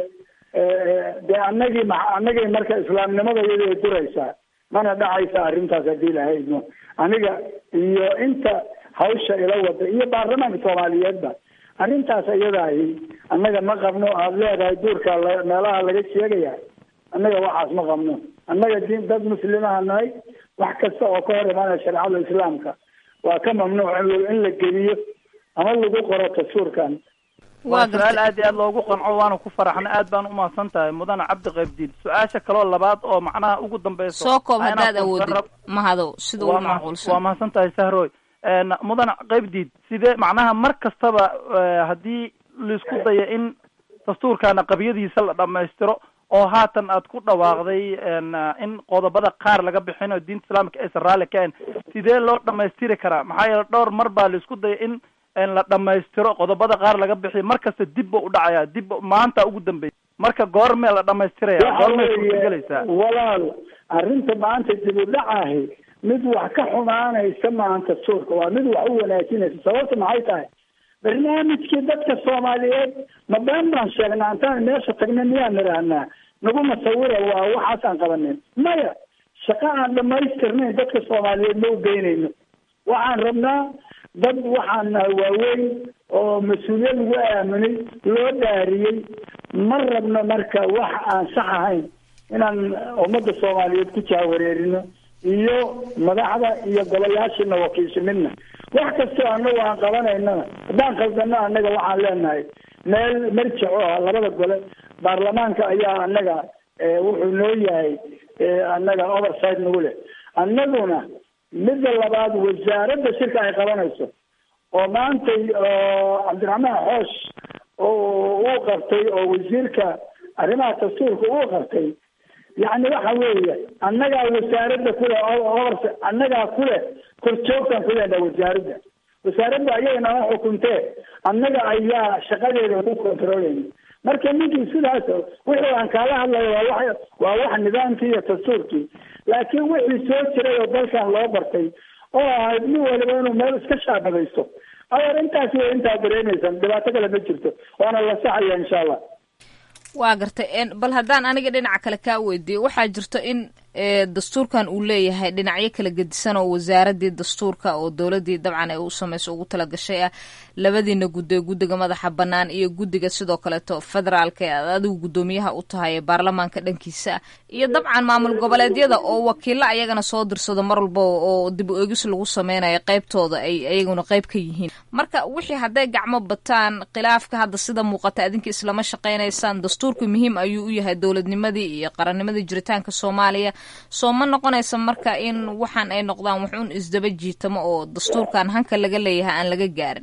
S4: dee anagii ma anagii marka islaamnimada iyada duraysaa mana dhacaysa arrintaas haddii lahaydno aniga iyo inta hawsha ila wada iyo baarlamaanka soomaaliyeedba arrintaas iyadaahi annaga ma qabno aada leedahay duurka meelaha laga sheegaya annaga waxaas ma qabno annaga din dad muslimaha nahay wax kasta oo ka hor imaanaya shareecada islaamka waa ka mamnuuc in la geliyo ama lagu qoro dastuurkan
S11: waa su-aal aad iyo aad loogu qanco waana ku faraxna aad baan umahadsan tahay mudane cabdi qaybdiid su-aasha kaloo labaad oo macnaha ugu dambeyso
S9: soo koob haddaad awoodid mahadow sida ugu macquulsan
S11: waa mahadsan tahay sahroy mudane qaybdiid sidee macnaha mar kastaba haddii laisku dayo in dastuurkana qabyadiisa la dhamaystiro oo haatan aad ku dhawaaqday in qodobada qaar laga bixinayo diinta islaamka aysan raalli ka ahayn sidee loo dhamaystiri karaa maxaa yeele dhowr mar baa laisku daya in la dhamaystiro qodobada qaar laga bixiyo mar kasta dib ba u dhacaya dib maanta ugu dambeysa marka goormee la dhamaystiraya goormee suurtagelaysaa
S4: walaal arrinta maanta dib u dhacahi mid wax ka xumaanaysa maanta suurka waa mid wax u wanaajinaysa sababta maxay tahay barnaamijkii dadka soomaaliyeed ma been baan sheegnaa intaan meesha tagna miyaan nidhaahnaa nagu masawira waa waxaasaan qabanin maya shaqo aan dhamaystirnayn dadka soomaaliyeed ma u geynayno waxaan rabnaa dad waxaan nahay waaweyn oo mas-uuliyad lagu aaminay loo dhaariyey ma rabno marka wax aan sax ahayn inaan ummadda soomaaliyeed ku jaawareerino iyo madaxda iyo golayaashina wakiisha midna wax kastoo anagu aan qabanaynana haddaan khaldano annaga waxaan leenahay meel marjic oo ah labada gole baarlamaanka ayaa annaga wuxuu noo yahay annaga overside nagu leh annaguna midda labaad wasaaradda shirka ay qabanayso oo maantay oo cabdiraxmaan xoosh oo uu qabtay oo wasiirka arrimaha dastuurka uu qabtay yacni waxa weeye annagaa wasaaradda kule oors annagaa kule korjoogtan kulena wasaaradda wasaaradda ayaga nama xukuntee annaga ayaa shaqadeeda ku controleyna marka ninkii sidaas wixii aan kaala hadlayo waa wax waa wax nidaamkii iyo dastuurkii laakiin wixii soo jiray oo dalkan loo bartay oo ahayd nin waliba inuu meel iska shaabadaysto adeer intaas way intaa dareemaysan dhibaato kale ma jirto waana la saxaya insha allah
S9: waa gartay bal haddaan aniga dhinaca kale kaa weydiiyo waxaa jirto in dastuurkan uu leeyahay dhinacyo kala gedisan oo wasaaradii dastuurka oo dowladii dabcan ay u samayso ugu talagashay ah labadiina guddo ee guddiga madaxa bannaan iyo guddiga sidoo kaleeto federaalka ee aad adigu guddoomiyaha u tahay ee baarlamaanka dhankiisa ah iyo dabcan maamul goboleedyada oo wakiilo ayagana soo dirsado mar walba oo dib u eegis lagu sameynayo qaybtooda ay ayaguna qayb ka yihiin marka wixii hadday gacmo bataan khilaafka hadda sida muuqata adinka islama shaqaynaysaan dastuurku muhiim ayuu u yahay dowladnimadii iyo qarannimadii jiritaanka soomaaliya soo ma noqonaysa marka in waxaan ay noqdaan wax un isdaba jiitamo oo dastuurkan hanka laga leeyahay aan laga gaarin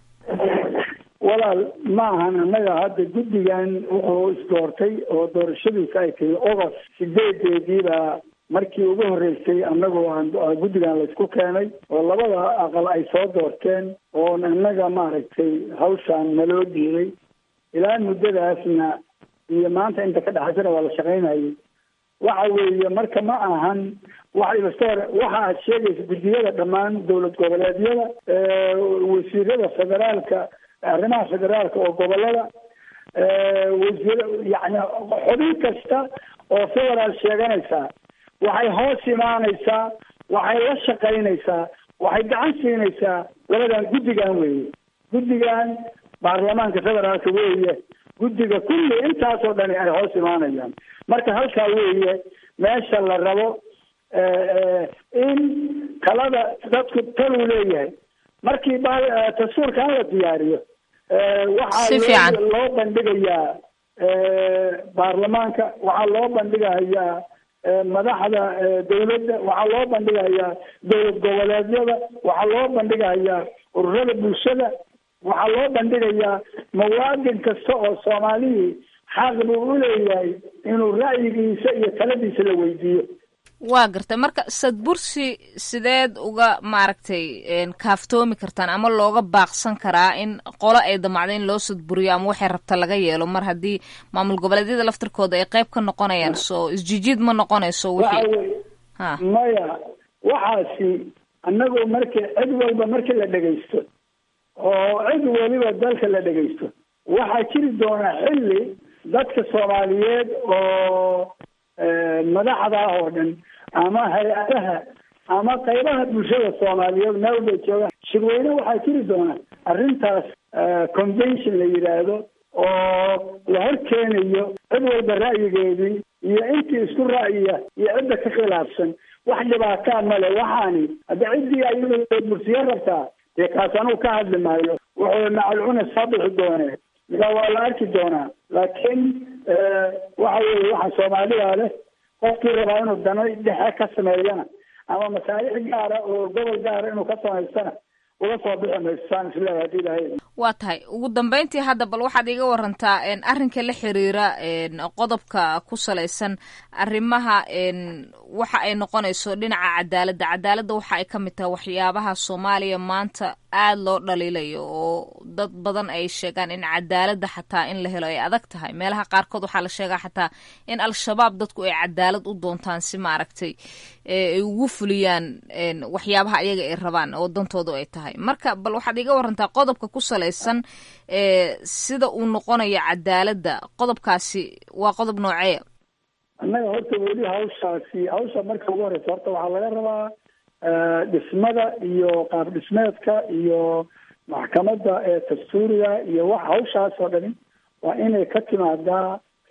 S4: walaal ma ahan annaga hadda guddigan wuxuu isdoortay oo doorashadiisa ay tahay ogost sideedeediibaa markii ugu horreysay annagoo aan guddigan laysku keenay oo labada aqal ay soo doorteen oon annaga maaragtay hawshaan naloo dhiibay ilaa muddadaasna iyo maanta inta ka dhexaysana waa la shaqaynayay waxa weeye marka ma ahan wax ibastoor waxa aad sheegaysa guddiyada dhammaan dowlad goboleedyada wasiirada federaalka arrimaha federaalka oo gobolada wasiir yani xubin kasta oo federaal sheeganaysaa waxay hoos imaanaysaa waxay la shaqaynaysaa waxay gacan siinaysaa labadan guddigan weeye guddigan baarlamaanka federaalka weeye guddiga kulli intaasoo dhani ay hoos imaanayaan marka halkaa weeye meesha la rabo in talada dadku taluu leeyahay markii dastuurkan la diyaariyo waxaa loo bandhigayaa baarlamaanka waxaa loo bandhigayaa madaxda dawladda waxaa loo bandhigayaa dowlad goboleedyada waxaa loo bandhigayaa ururada bulshada waxaa loo bandhigayaa muwaadin kasta oo soomaalihii xaq buu u leeyahay inuu ra'yigiisa iyo taladiisa la weydiiyo
S9: waa gartay marka sadbursi sideed uga maaragtay kaaftoomi kartaan ama looga baaqsan karaa in qolo ay damacdo in loo sadburiyo ama waxay rabta laga yeelo mar haddii maamul goboleedyada laftirkooda ay qayb ka noqonayaan soo isjijiid ma noqonayso wixii ha
S4: maya waxaasi annagu marki cid walba markii la dhegaysto oo cid weliba dalka la dhegaysto waxaa jiri doonaa xilli dadka soomaaliyeed oo madaxda oo dhan ama hay-adaha ama qaybaha bulshada soomaaliyeed meel bay joogaan shirweyne waxaa jiri doona arrintaas convention la yidhaahdo oo la hor keenayo cid walba ra'yigeedii iyo intii isku ra'yiya iyo cidda ka khilaafsan wax dhibaataa male waxaani hadda ciddii ayada bursiye rabtaa dee kaas anugu ka hadli maayo wuxuu macalcuna soo bixi doonee midaa waa la arki doonaa laakiin waxa weeye waxa soomaalida leh qofkii rabaa inuu dano dhexe ka sameeyana ama masaalix gaara oo gobol gaara inuu ka samaystana uga soo bixi mayso saan isleeyahay hadii ilahay
S9: waa tahay ugu dambeyntii hadda bal waxaad iga warantaa arrinka la xiriira qodobka ku salaysan arrimaha waxa ay noqonayso dhinaca cadaaladda cadaaladda waxa ay ka mid tahay waxyaabaha soomaaliya maanta aad loo dhaliilayo oo dad badan ay sheegaan in cadaaladda xataa in la helo ay adag tahay meelaha qaarkood waxaa la sheegaa xataa in al-shabaab dadku ay cadaalad u doontaan si maaragtay ay ugu fuliyaan waxyaabaha ayaga ay rabaan oo dantoodu ay tahay marka bal waxaad iga warantaa qodobka ku salaysan sida uu noqonayo cadaaladda qodobkaasi waa qodob nooceeya
S4: annaga horta weli hawshaasi hawsha marka ugu horeysa horta waxaa laga rabaa dhismada iyo qaab dhismeedka iyo maxkamadda ee dastuuriga iyo wax hawshaas oo dhani waa inay ka timaadaa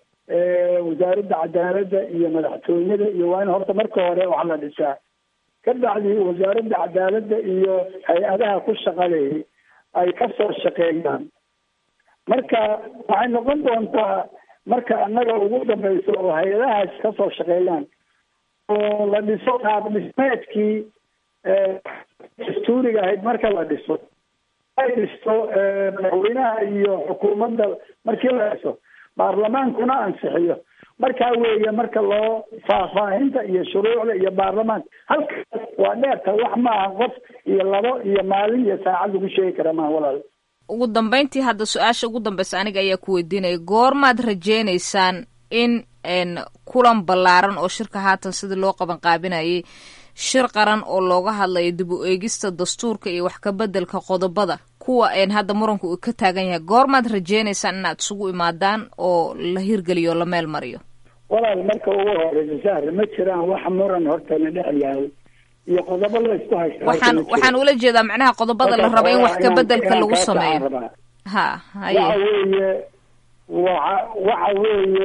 S4: wasaaradda cadaaladda iyo madaxtooyada iyo waa in horta marka hore wax la dhisaa ka bacdi wasaaradda cadaaladda iyo hay-adaha ku shaqaleeyay ay ka soo shaqeeyaan marka waxay noqon doontaa marka annaga ugu dambeyso oo hay-adahaas ka soo shaqeeyaan oo la dhiso qaab dhismeedkii dastuuriga ahayd marka la dhiso ay dhisto madaxweynaha iyo xukuumadda markii la dhiso baarlamaankuna ansixiyo markaa weeye marka loo faahfaahinta iyo shuruucda iyo baarlamaanka halkaas waa dheerta wax maaha qof iyo labo iyo maalin iyo saacad lagu sheegi kara maaha walaal
S9: ugu dambeyntii hadda su-aasha ugu dambeysa aniga ayaa ku weydiinaya goormaad rajeynaysaan in kulan ballaaran oo shirka haatan sidii loo qaban qaabinayay shir qaran oo looga hadlayo dib u eegista dastuurka iyo wax ka bedelka qodobada kuwa hadda muranku uu ka taagan yahay goormaad rajeynaysaan inaad isugu imaadaan oo la hirgeliyo o la meel mariyo
S4: walaal marka ugu horeysa sahre ma jiraan wax muran hortana dhex yahay iyo qodobo la isku haysta
S9: waxaan waxaan ula jeedaa macnaha qodobada la rabo in wax ka bedelka lagu sameeyo ha haye
S4: waxa weeye waxa waxa weeye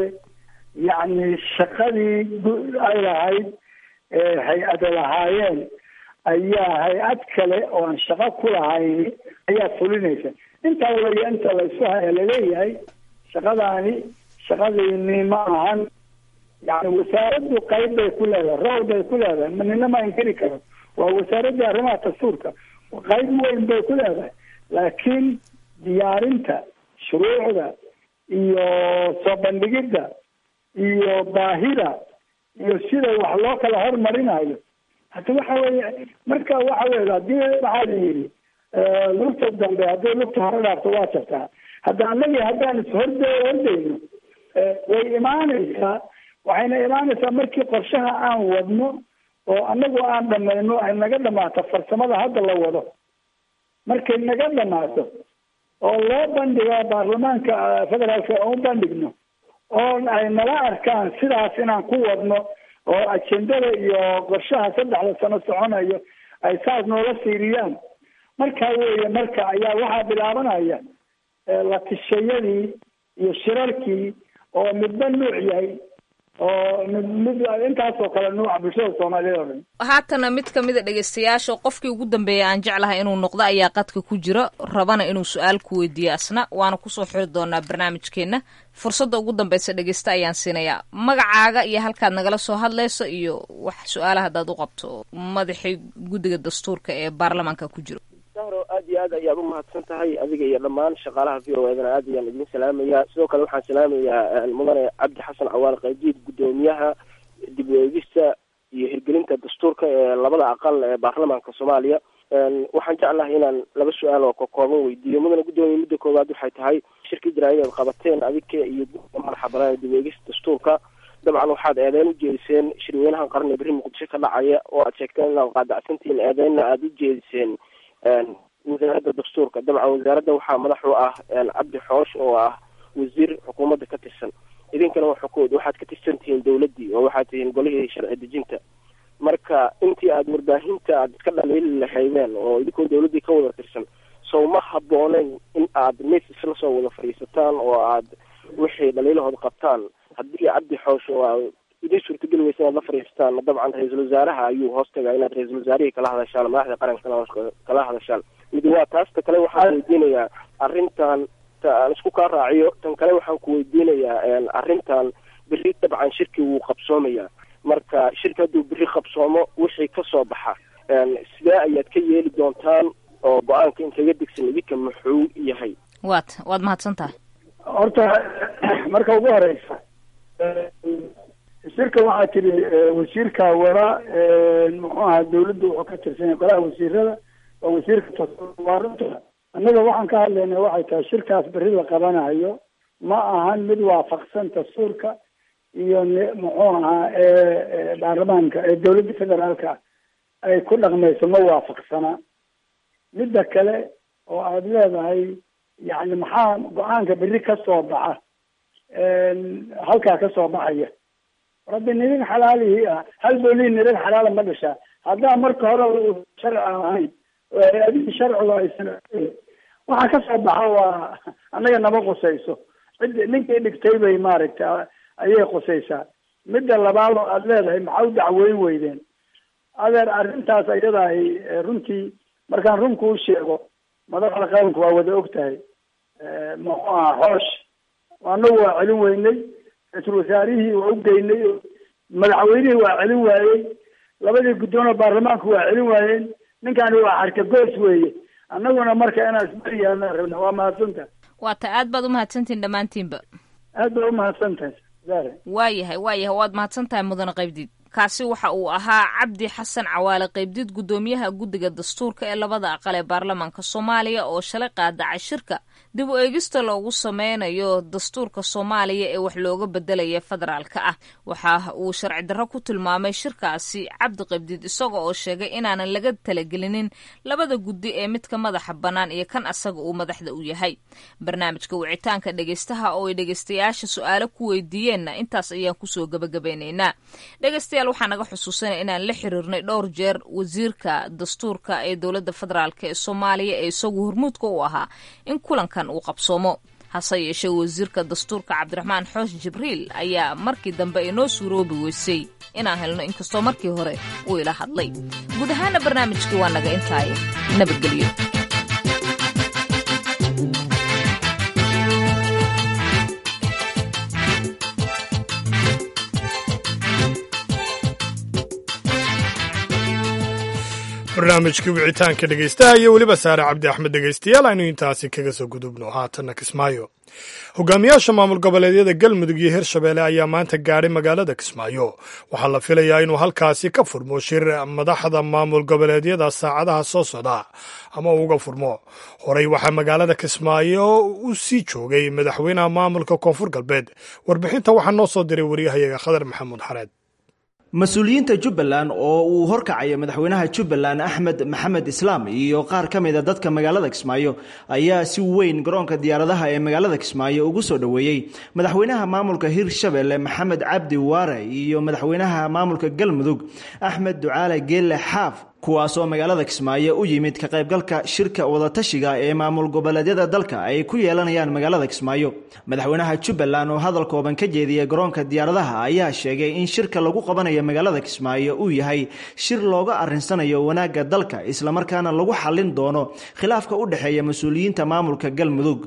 S4: yacni shaqadii ay lahayd hay-ada lahaayeen ayaa hay-ad kale oo aan shaqo ku lahayn ayaa fulinaysa intaa weye inta laysku haya laleeyahay shaqadaani shaqadiini ma ahan yani wasaaraddu qayb bay ku leedahay rool bay ku leedahay nina ma inkiri karo waa wasaaraddii arrimaha dastuurka qayb weyn bay ku leedahay laakiin diyaarinta shuruucda iyo soo bandhigidda iyo baahida iyo sida wax loo kala hormarinayo hata waxa weeye marka waxa weye hadii waxaa la yidhi lugta dambe haddii lugta hore dhaafto waa jabtaa hadda anagi haddaan ishorde hordayno way imaanaysaa waxayna imaanaysaa markii qorshaha aan wadno oo anagu aan dhamayno ay naga dhamaato farsamada hadda la wado markay naga dhamaato oo loo bandhigo baarlamaanka federaalka oo u bandhigno oo ay nala arkaan sidaas inaan ku wadno oo ajendada iyo qorshaha saddexda sano soconayo ay saas noola fiiriyaan markaa weeye marka ayaa waxaa bilaabanaya la tishayadii iyo shirarkii oo midba nuuc yahay oo mid mid intaasoo kale nuuca bulshada soomaaliyeed oo dhan
S9: haatana mid kamid a dhegeystayaasha qofkii ugu dambeeya aan jeclahay inuu noqdo ayaa qadka ku jira rabana inuu su-aal ku weydiiyo asna waana kusoo xiri doonaa barnaamijkeena fursadda ugu dambeysa dhegeysta ayaan siinayaa magacaaga iyo halkaad nagala soo hadlayso iyo wax su-aala haddaad u qabto madaxii guddiga dastuurka ee baarlamaanka ku jiro
S12: sahro aad iyo aad ayaad umahadsan tahay adiga iyo dhammaan shaqaalaha v o edana aad ayaan idin salaamayaa sidoo kale waxaan salaamayaa mudane cabdi xasan cawaal qaydiid guddoomiyaha dib u eegista iyo hirgelinta dastuurka ee labada aqal ee baarlamaanka soomaaliya waxaan jeclahay inaan laba su-aal oo kakooban weydiiyo mudane guddoomiye midda koowaad waxay tahay shirkii jaraa'id aad qabateen adika iyo guddiga madaxa banaan ee dib u eegista dastuurka dabcan waxaad eedeyn u jeediseen shirweynahan qaran ee berri muqdisho ka dhacaya oo aad sheegteen inaad qaadacsantihiin eedeynna aada u jeediseen wasaaradda dastuurka dabcan wasaaradda waxaa madax u ah cabdi xoosh oo ah wasiir xukuumadda ka tirsan idinkana waxakood waxaad ka tirsan tihiin dawladdii oo waxaad tihiin golihii sharci dejinta marka intii aada warbaahinta aad iska dhaliili lahaydeen oo idinkoo dawladdii ka wada tirsan sow ma habbooneyn in aad mis isla soo wada fadhiisataan oo aad wixii dhaliilahood qabtaan haddii cabdi xoosh oo idin suurtageli weysa inaad la fadhiisataan dabcan ra-iisul wasaaraha ayuu hoos tagaa inaad ra-iisul wasaarihii kala hadashaan madaxda qaranka kala hadashaan mid waa taasta kale waxaan weydiinayaa arrintan aan isku kaa raaciyo tan kale waxaan ku weydiinayaa arrintan berri dabcan shirki wuu qabsoomayaa marka shirki hadduu berri qabsoomo wixii kasoo baxa sidee ayaad ka yeeli doontaan oo go-aanka in kaga degsan idinka muxuu yahay
S9: waad waad mahadsan tahay
S4: horta marka ugu horeysa shirka waxaa tiri wasiirka wara muxuu ahaa dawladda wuxuu ka tirsan yahay golaha wasiirada waa wasiirka waa runta annaga waxaan ka hadlayna waxay tahay shirkaas berri la qabanayo ma ahan mid waafaqsan dastuurka iyo muxuu ahaa baarlamaanka ee dawladda federaalka ay ku dhaqmayso ma waafaqsana midda kale oo aada leedahay yani maxaa go-aanka berri ka soo baxa halkaa ka soo baxaya rabbi nirin xalaalihii ah hal boolii nirin xalaala ma dhashaa haddaa marka hore sharci aan ahayn hay-adihii sharciga aysan waxa ka soo baxa waa annaga nama qusayso cid ninkii dhigtay bay maaragta ayay qusaysaa midda labaad oo aada leedahay maxaa u dacweyn weydeen adeer arrintaas ayadahay runtii markaan runku u sheego madaxda qaranku waa wada og tahay muxuu aha xoosh anagu waa celin weynay ra-iisul wasaarihii waa u geynay madaxweynihii waa celin waayey labadii guddoon oo baarlamaanku waa celin waayeen ninkani waa xarkagoos weeye annaguna marka inaan isbariyaana rabna waa mahadsantahay
S9: waata aad baad umahadsantihin dhammaantiinba
S4: aad baa umahadsantahay zare
S9: waayahay waayahay waad mahadsan tahay mudane qaybdiid kaasi waxa uu ahaa cabdi xasan cawaale qaybdiid guddoomiyaha guddiga dastuurka ee labada aqal ee baarlamaanka soomaaliya oo shalay qaadacay shirka dib u eegista loogu sameynayo dastuurka soomaaliya ee wax looga bedelaya federaalka ah waxa uu sharci darro ku tilmaamay shirkaasi cabdi qaybdiid isaga oo sheegay inaanan laga talagelinin labada guddi ee midka madaxa bannaan iyo kan asaga uu madaxda u yahay barnaamijka wicitaanka dhegeystaha oo ay dhegeystayaasha su-aalo ku weydiiyeenna intaas ayaan kusoo gabagabeynaynaa dhegeystayaal waxaa naga xusuusanaya inaan la xiriirnay dhowr jeer wasiirka dastuurka ee dowladda federaalk ee soomaaliya ee isagu hormuudka u ahaa in kulankan uu qabsoomo hase yeeshee wasiirka dastuurka cabdiraxmaan xoosh jibriil ayaa markii dambe inoo suuroobi weysay inaan helno inkastoo markii hore uu ila hadlay guud ahaana barnaamijkii waa naga intaaye nabadgelyo
S2: barnaamijkii wicitaanka dhegeystaha iyo weliba saare cabdi axmed dhegeystayaal aynu intaasi kaga soo gudubno haatanna kismaayo hogaamiyaasha maamul goboleedyada galmudug iyo hirshabeelle ayaa maanta gaadhay magaalada kismaayo waxaa la filayaa inuu halkaasi ka furmo shir madaxda maamul goboleedyada saacadaha soo socda ama uga furmo horey waxaa magaalada kismaayo u sii joogay madaxweynaha maamulka koonfur galbeed warbixinta waxaa noo soo diray waryahayaga khadar maxamuud xareed
S13: mas-uuliyiinta jubbaland oo uu horkacaya madaxweynaha jubbaland axmed maxamed islaam iyo qaar ka mid a dadka magaalada kismaayo ayaa si weyn garoonka diyaaradaha ee magaalada kismaayo ugu soo dhoweeyey madaxweynaha maamulka hirshabelle maxamed cabdi waare iyo madaxweynaha maamulka galmudug axmed ducaale geelle xaaf kuwaasoo magaalada kismaayo u yimid ka qaybgalka shirka wadatashiga ee maamul goboleedyada dalka ay ku yeelanayaan magaalada kismaayo madaxweynaha jubbaland oo hadal kooban ka jeediyay garoonka diyaaradaha ayaa sheegay in shirka lagu qabanayo magaalada kismaayo uu yahay shir looga arinsanayo wanaagga dalka islamarkaana lagu xallin doono khilaafka u dhexeeya mas-uuliyiinta maamulka galmudug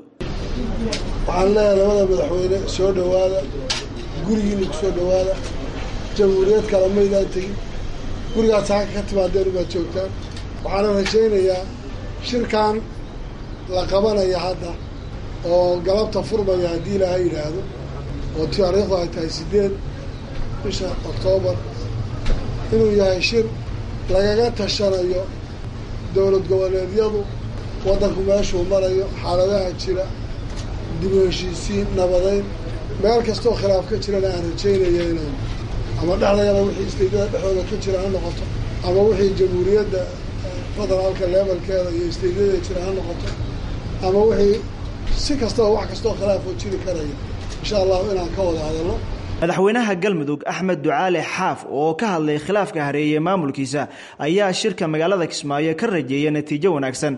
S14: waxaan leeyahay labada madaxweyne soo dhowaada gurigiina ku soo dhowaada jamhuuriyad kale maydaan tegin gurigaas halka ka timaadeen ubaad joogtaan waxaana rajaynayaa shirkan la qabanaya hadda oo galabta furmaya haddii ilaahay yidhaahdo oo taariikhdu ay tahay siddeed bisha oktoobar inuu yahay shir lagaga tashanayo dowlad goboleedyadu waddanku meeshuu marayo xaaladaha jira dib u heshiisiin nabadeyn meel kastoo khilaaf ka jirana aan rajaynaya inaan ama dhexdayada wixii isteedyada dhexdooda ka jira ha noqoto ama wixii jamhuuriyadda federaalka levelkeeda iyo isteedyada jira ha noqoto ama wixii si kastaba wax kastoo khilaafoo jiri karaya insha allahu inaan ka wada hadalno
S13: madaxweynaha galmudug axmed ducaale xaaf oo ka hadlay khilaafka hareeyey maamulkiisa ayaa shirka magaalada kismaayo ka rajeeya natiijo wanaagsan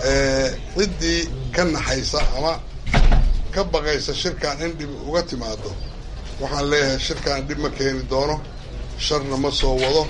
S3: ciddii ka naxaysa ama ka baqaysa shirkan in dhib uga timaado waxaan leeyahay shirkan dhib ma keeni doono sharna ma soo wado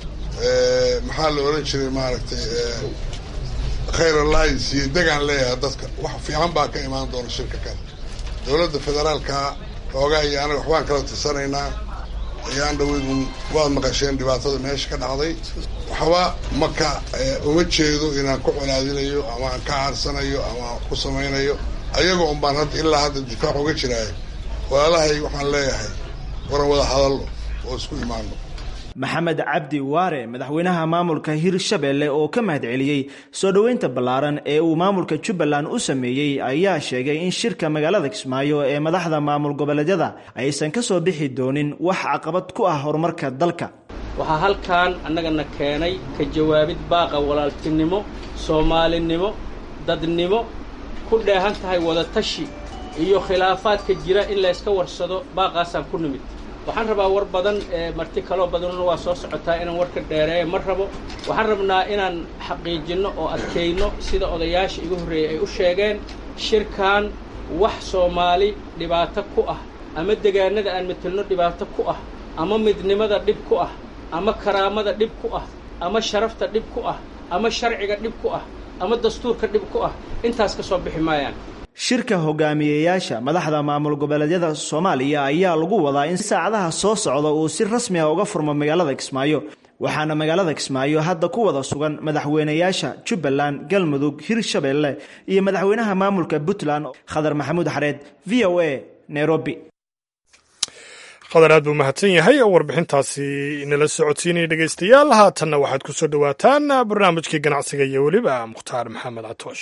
S3: maxaa la odhan jiray maaragtay khayr alliance iyo degaan leeyahay dadka wax fiican baa ka imaan doona shirka kan dowladda federaalka xoogaa iyo anaga waxbaan kala tirsanaynaa ayaan dhaweydun waad maqasheen dhibaatada meesha ka dhacday waxba maka uma jeedo inaan ku colaadinayo ama aan ka caarsanayo ama aan ku samaynayo ayaga un baan hadda ilaa hadda difaac uga jiraayo walaalahay waxaan leeyahay waran wada hadallo oo isku imaano
S13: maxamed cabdi waare madaxweynaha maamulka hirshabelle oo ka mahad celiyey soo dhoweynta ballaaran ee uu maamulka jubbaland u sameeyey ayaa sheegay in shirka magaalada kismaayo ee madaxda maamul goboleedyada aysan ka soo bixi doonin wax caqabad ku ah horumarka dalka
S15: waxaa halkan annagana keenay ka jawaabid baaqa walaaltinimo soomaalinimo dadnimo ku dheehan tahay wadatashi iyo khilaafaadka jira in layska warsado baaqaasaan ku nimid waxaan rabaa war badan marti kaloo badanuna waa soo socotaa inaan warka dheereeya ma rabo waxaan rabnaa inaan xaqiijinno oo adkayno sida odayaasha igu horreeyey ay u sheegeen shirkan wax soomaali dhibaato ku ah ama degaanada aan metelno dhibaato ku ah ama midnimada dhib ku ah ama karaamada dhib ku ah ama sharafta dhib ku ah ama sharciga dhib ku ah ama dastuurka dhib ku ah intaas ka soo bixi maayaan
S13: shirka hogaamiyeyaasha madaxda maamul goboleedyada soomaaliya ayaa lagu wadaa in saacadaha soo socda uu si rasmi ah uga furmo magaalada kismaayo waxaana magaalada kismaayo hadda ku wada sugan madaxweynayaasha jubbaland galmudug hirshabeelle iyo madaxweynaha maamulka puntland khadar maxamuud xareed v o a nairobi
S2: qadar aad buu mahadsan yahay oo warbixintaasi nala socodsiinaya dhegaystayaal haatanna waxaad ku soo dhowaataan barnaamijkii ganacsiga iyo weliba mukhtaar maxamed catoosh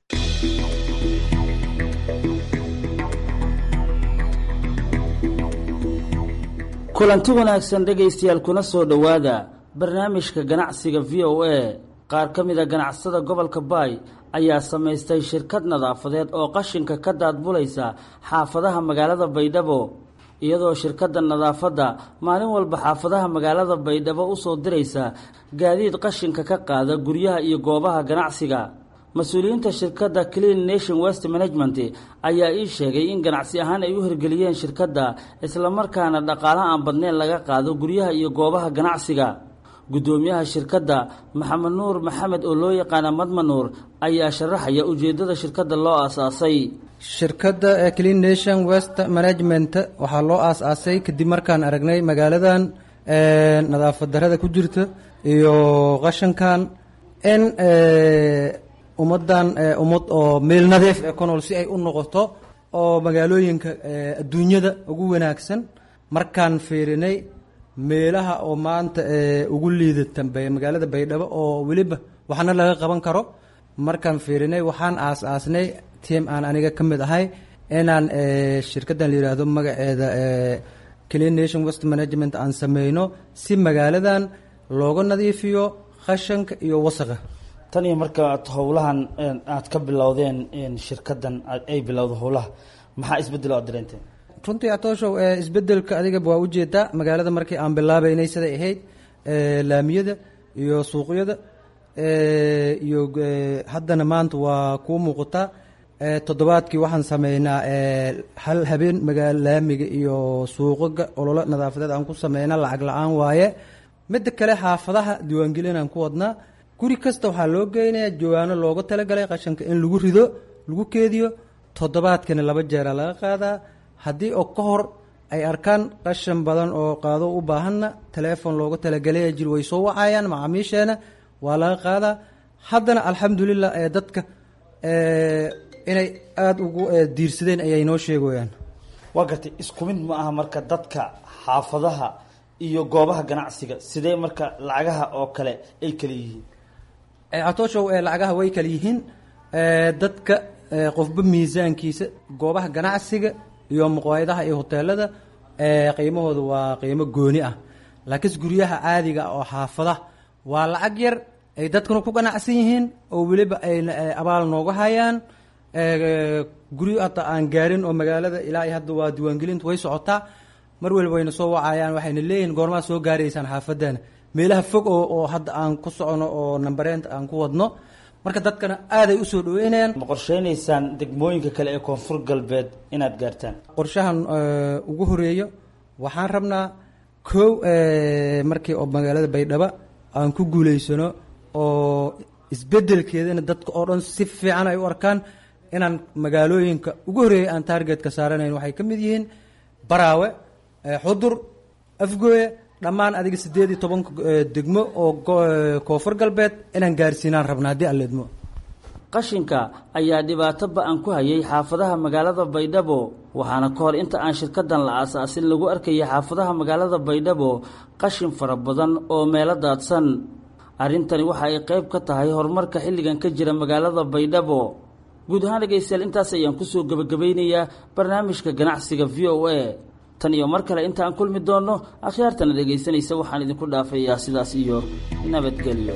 S16: kulanti wanaagsan dhegaystayaal kuna soo dhowaada barnaamijka ganacsiga v o a qaar ka mid a ganacsada gobolka baay ayaa samaystay shirkad nadaafadeed oo qashinka ka daadbulaysa xaafadaha magaalada baydhabo iyadoo shirkadda nadaafadda maalin walba xaafadaha magaalada baydhabo usoo diraysa gaadiid qashinka ka qaada guryaha iyo goobaha ganacsiga mas-uuliyiinta shirkadda clean nation west management ayaa ii sheegay in ganacsi ahaan ay u hirgeliyeen shirkadda islamarkaana dhaqaala aan badneyn laga qaado guryaha iyo goobaha ganacsiga guddoomiyaha shirkadda maxamed nuur maxamed oo loo yaqaana madmanuur ayaa sharaxaya ujeeddada shirkadda loo aasaasay
S17: shirkadda clean nation west management waxaa loo aas-aasay kadib markaan aragnay magaaladan nadaafad darada ku jirta iyo qashankan in ummaddan ummad oo meel nadiif ee ku nool si ay u noqoto oo magaalooyinka adduunyada ugu wanaagsan markaan fiirinay meelaha oo maanta ugu liidatan magaalada baydhabo oo weliba waxna laga qaban karo markaan fiirinay waxaan aas-aasnay tiam aan aniga ka mid ahay inaan shirkaddan la yidhaahdo magaceeda clean nation west management aan sameyno si magaaladan looga nadiifiyo qashanka iyo wasaqa
S16: tan iyo markaad howlahan aad ka bilowdeen shirkaddan ay bilowda howlaha maxaa isbedel aad dareenteen
S17: runtii atooshow isbedelka adiga waa ujeedaa magaalada markii aan bilaabeynay siday ahayd laamiyada iyo suuqyada iyo haddana maanta waa kuu muuqataa toddobaadkii waxaan sameynaa hal habeen magaala laamiga iyo suuqaga ololo nadaafadeed aan ku sameynaa lacag la-aan waaye midda kale xaafadaha diiwaangelinaan ku wadnaa guri kasta waxaa loo geynayaa jawaano looga talagalay qashanka in lagu rido lagu keediyo toddobaadkana laba jeera laga qaadaa haddii oo ka hor ay arkaan qashan badan oo qaado u baahanna teleefon looga talagalaya jir way soo wacayaan macaamiisheena waa laga qaadaa haddana alxamdulilah ee dadka inay aada ugu diirsadeen ayay noo sheegayaan
S16: waa gartay isku mid ma aha marka dadka xaafadaha iyo goobaha ganacsiga sidee marka lacagaha oo kale ay kala yihiin
S17: catooshow lacagaha way kala yihiin dadka qofba miisaankiisa goobaha ganacsiga iyo muqaayadaha iyo hoteelada qiimahooda waa qiimo gooni ah laakiinse guryaha caadiga oo xaafadaha waa lacag yar ay dadkuna ku ganacsan yihiin oo weliba ay abaal nooga hayaan guryo hata aan gaarin oo magaalada ilaa iyo hadda waa diiwaangelintu way socotaa mar waliba wayna soo wacayaan waxayna leeyihin goormaa soo gaaraysaan xaafadana meelaha fog oo oo hadda aan ku socono oo nambareenta aan ku wadno marka dadkana aaday usoo dhaweynayaan
S16: ma qorsheynaysaan degmooyinka kale ee koonfur galbeed inaad gaartaan
S17: qorshahan ugu horeeyo waxaan rabnaa kow markii oo magaalada baydhabo aan ku guuleysano oo isbedelkeedana dadka oo dhan si fiican ay u arkaan inaan magaalooyinka ugu horeeyay aan taargetka saaranayn waxay ka mid yihiin baraawe xudur afgooye dhammaan adiga siddeed iyo tobanka degmo oo koonfur galbeed inaan gaarsiinaan rabna haddii aan leedmo
S16: qashinka ayaa dhibaato ba-an ku hayay xaafadaha magaalada baydhabo waxaana ka hor inta aan shirkadan la aasaasin lagu arkayay xaafadaha magaalada baydhabo qashin fara badan oo meelo daadsan arrintani waxa ay qayb ka tahay horumarka xilligan ka jira magaalada baydhabo guud ahaan dhegaystayaal intaas ayaan kusoo gebagabaynayaa barnaamijka ganacsiga v o a tan iyo mar kale inta aan kulmi doonno akhyaartana dhegaysanaysa waxaan idinku dhaafayaa sidaas iyo nabadgelyo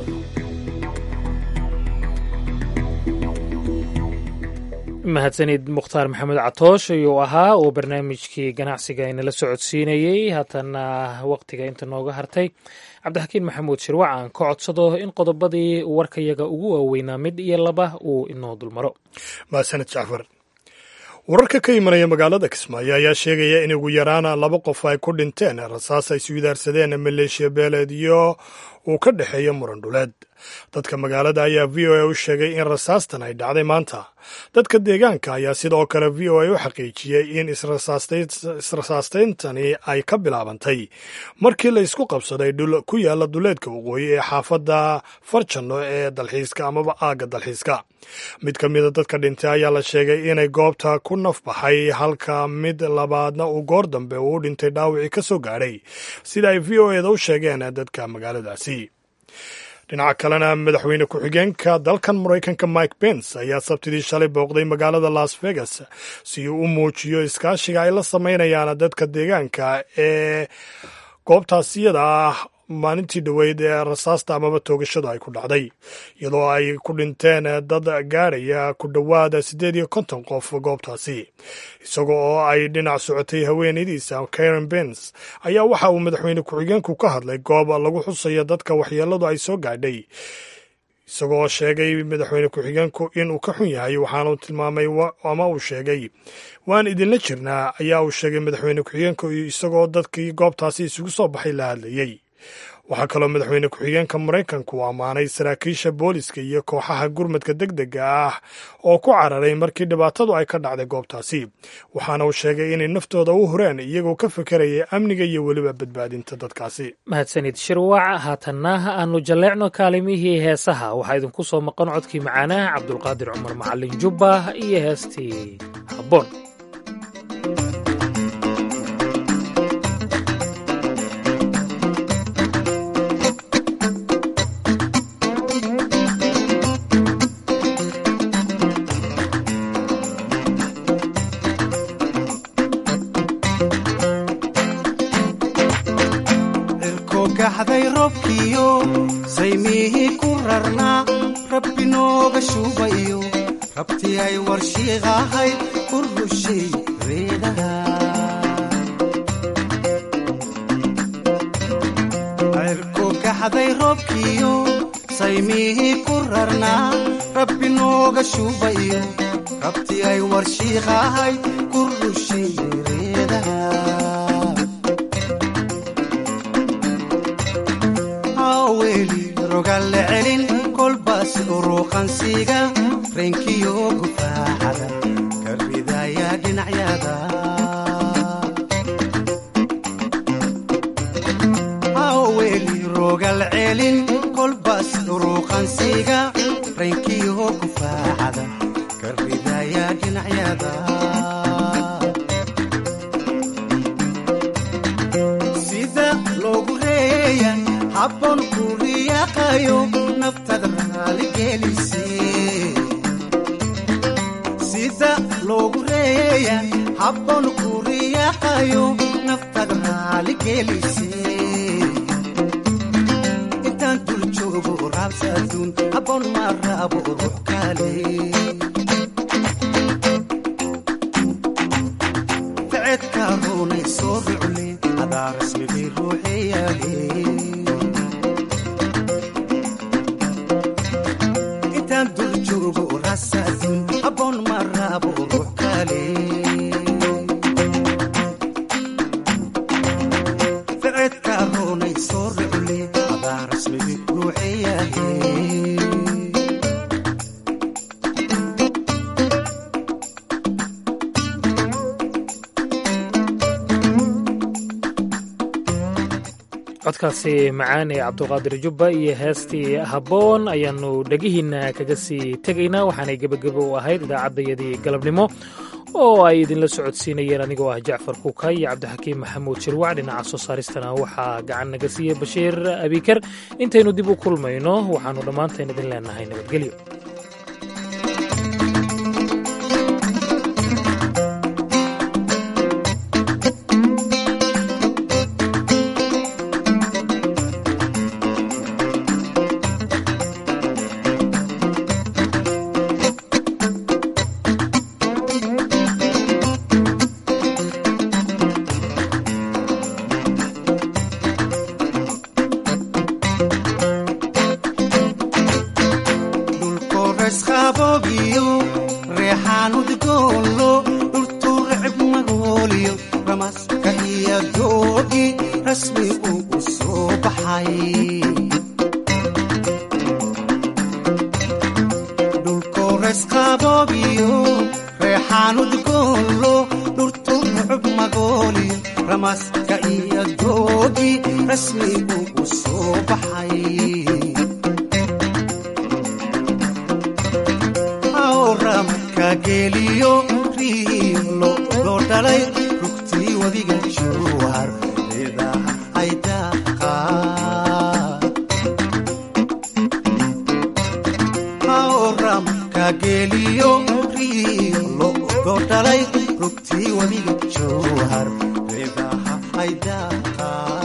S1: mahadsanid mukhtaar maxamed catoosh ayuu ahaa oo barnaamijkii ganacsiga inala socodsiinayey haatana waqtiga inta nooga hartay cabdixakiin maxamuud shirwac aan ka codsado in qodobadii warkayaga ugu waaweynaa mid iyo laba uu inoo dulmaro
S2: mahadsanid jacfar wararka ka imanaya magaalada kismaayo ayaa sheegaya in ugu yaraan laba qof ay ku dhinteen rasaas ay iswidaarsadeen maleeshiya beeleedyo uu ka dhexeeyo muran dhuleed dadka magaalada ayaa v o a u sheegay in rasaastan ay dhacday maanta dadka deegaanka ayaa sidoo kale v o a u xaqiijiyey in israsaastayntani ay ka bilaabantay markii la isku qabsaday dhul ku yaala duleedka waqooyi ee xaafadda farjanno ee dalxiiska amaba aagga dalxiiska mid ka mida dadka dhintay ayaa la sheegay inay goobta ku nafbaxay halka mid labaadna uu goor dambe uu u dhintay dhaawicii ka soo gaadhay sida ay v o eda u sheegeen dadka magaaladaasi dhinaca kalena madaxweyne ku-xigeenka dalkan maraykanka mike pence ayaa sabtidii shalay booqday magaalada las vegas si uu u muujiyo iskaashiga ay la samaynayaan dadka deegaanka ee goobtaasiyada ah maalintii dhoweyd ee rasaasta amaba toogashadu ay ku dhacday iyadoo ay ku dhinteen dad gaadhaya ku dhowaada siddeed iyo konton qof goobtaasi isaga oo ay dhinac socotay haweenaydiisa karen bens ayaa waxa uu madaxweyne ku-xigeenku ka hadlay goob lagu xusayo dadka waxyeeladu ay soo gaadhay isagoo sheegay madaxweyne ku-xigeenku inuu ka xun yahay waxaanu tilmaamay ama uu sheegay waan idinla jirnaa ayaa uu sheegay madaxweyne ku-xigeenku isagoo dadkii goobtaasi isugu soo baxay la hadlayey waxaa kaloo madaxweyne ku-xigeenka maraykanku u ammaanay saraakiisha booliska iyo kooxaha gurmadka deg dega ah oo ku cararay markii dhibaatadu ay ka dhacday goobtaasi waxaana uu sheegay inay naftooda u hureen iyagoo ka fekeraya amniga iyo weliba badbaadinta dadkaasi
S1: mahadsanid shirwaac haatanna aanu jalleecno kaalimihii heesaha waxaa idinku soo maqan codkii macaanaha cabdulqaadir cumar macalin jubba iyo heestii habboon
S18: gaxday roobkiyo saymihii ku rarnaa rabbi nooga shuubayo rabtii ay warshiiqahay u rushay reedaha cirku gaxday roobkiyo saymihii ku rarnaa rabbi nooga shuubayo rabtii ay warshiiqahay ku rushay reedaha weli rogalle celin kolbaas uruuqansiga reenkiyo gufaaxada ka ridaya dhinacyada weli rogal celin kolbaas uruuqansiga reenkiyo gufaaxada ka ridaya dhinacyada sida loogu reeya habboon ku riyaaqayo naftada raaligelise sida loogu reeya habboon ku riyaaqayo naftada raaligelise intaan dul joogo raabsa adduun habboon ma raabo ruux kale ficedka ruunay soo rucle adaa rasmigii ruuxeyaale habboon ma raabo ruux kale ficedka roonay soo rucle adaa rasmigi ruuxeyahe
S1: codkaasi macaane cabduqaadir jubba iyo heestii habboon ayaannu dhegihiinna kaga sii tegaynaa waxaanay gebagebo u ahayd idaacaddayadii galabnimo oo ay idinla socodsiinayeen anigoo ah jacfar kuuka iyo cabdixakiim maxamuud shirwac dhinaca soo saaristana waxaa gacan naga siiyey bashiir abiikar intaynu dib u kulmayno waxaannu dhammaantayn idin leenahay nabadgelyo
S18: ramaska iyo doogi rasmi uu u soo baxay rasqaboobiyo reexaan udgoonlo dhurtu mucub magooliyo ramaska iyo doogi rasmi ugu soo baxay awramka geeliyo riilo loo dhalay rugtii wadiga juwar idaha aydaqa awramka geeliyo riilo loo dhalay rugtii wadiga juwar idaha aydaqa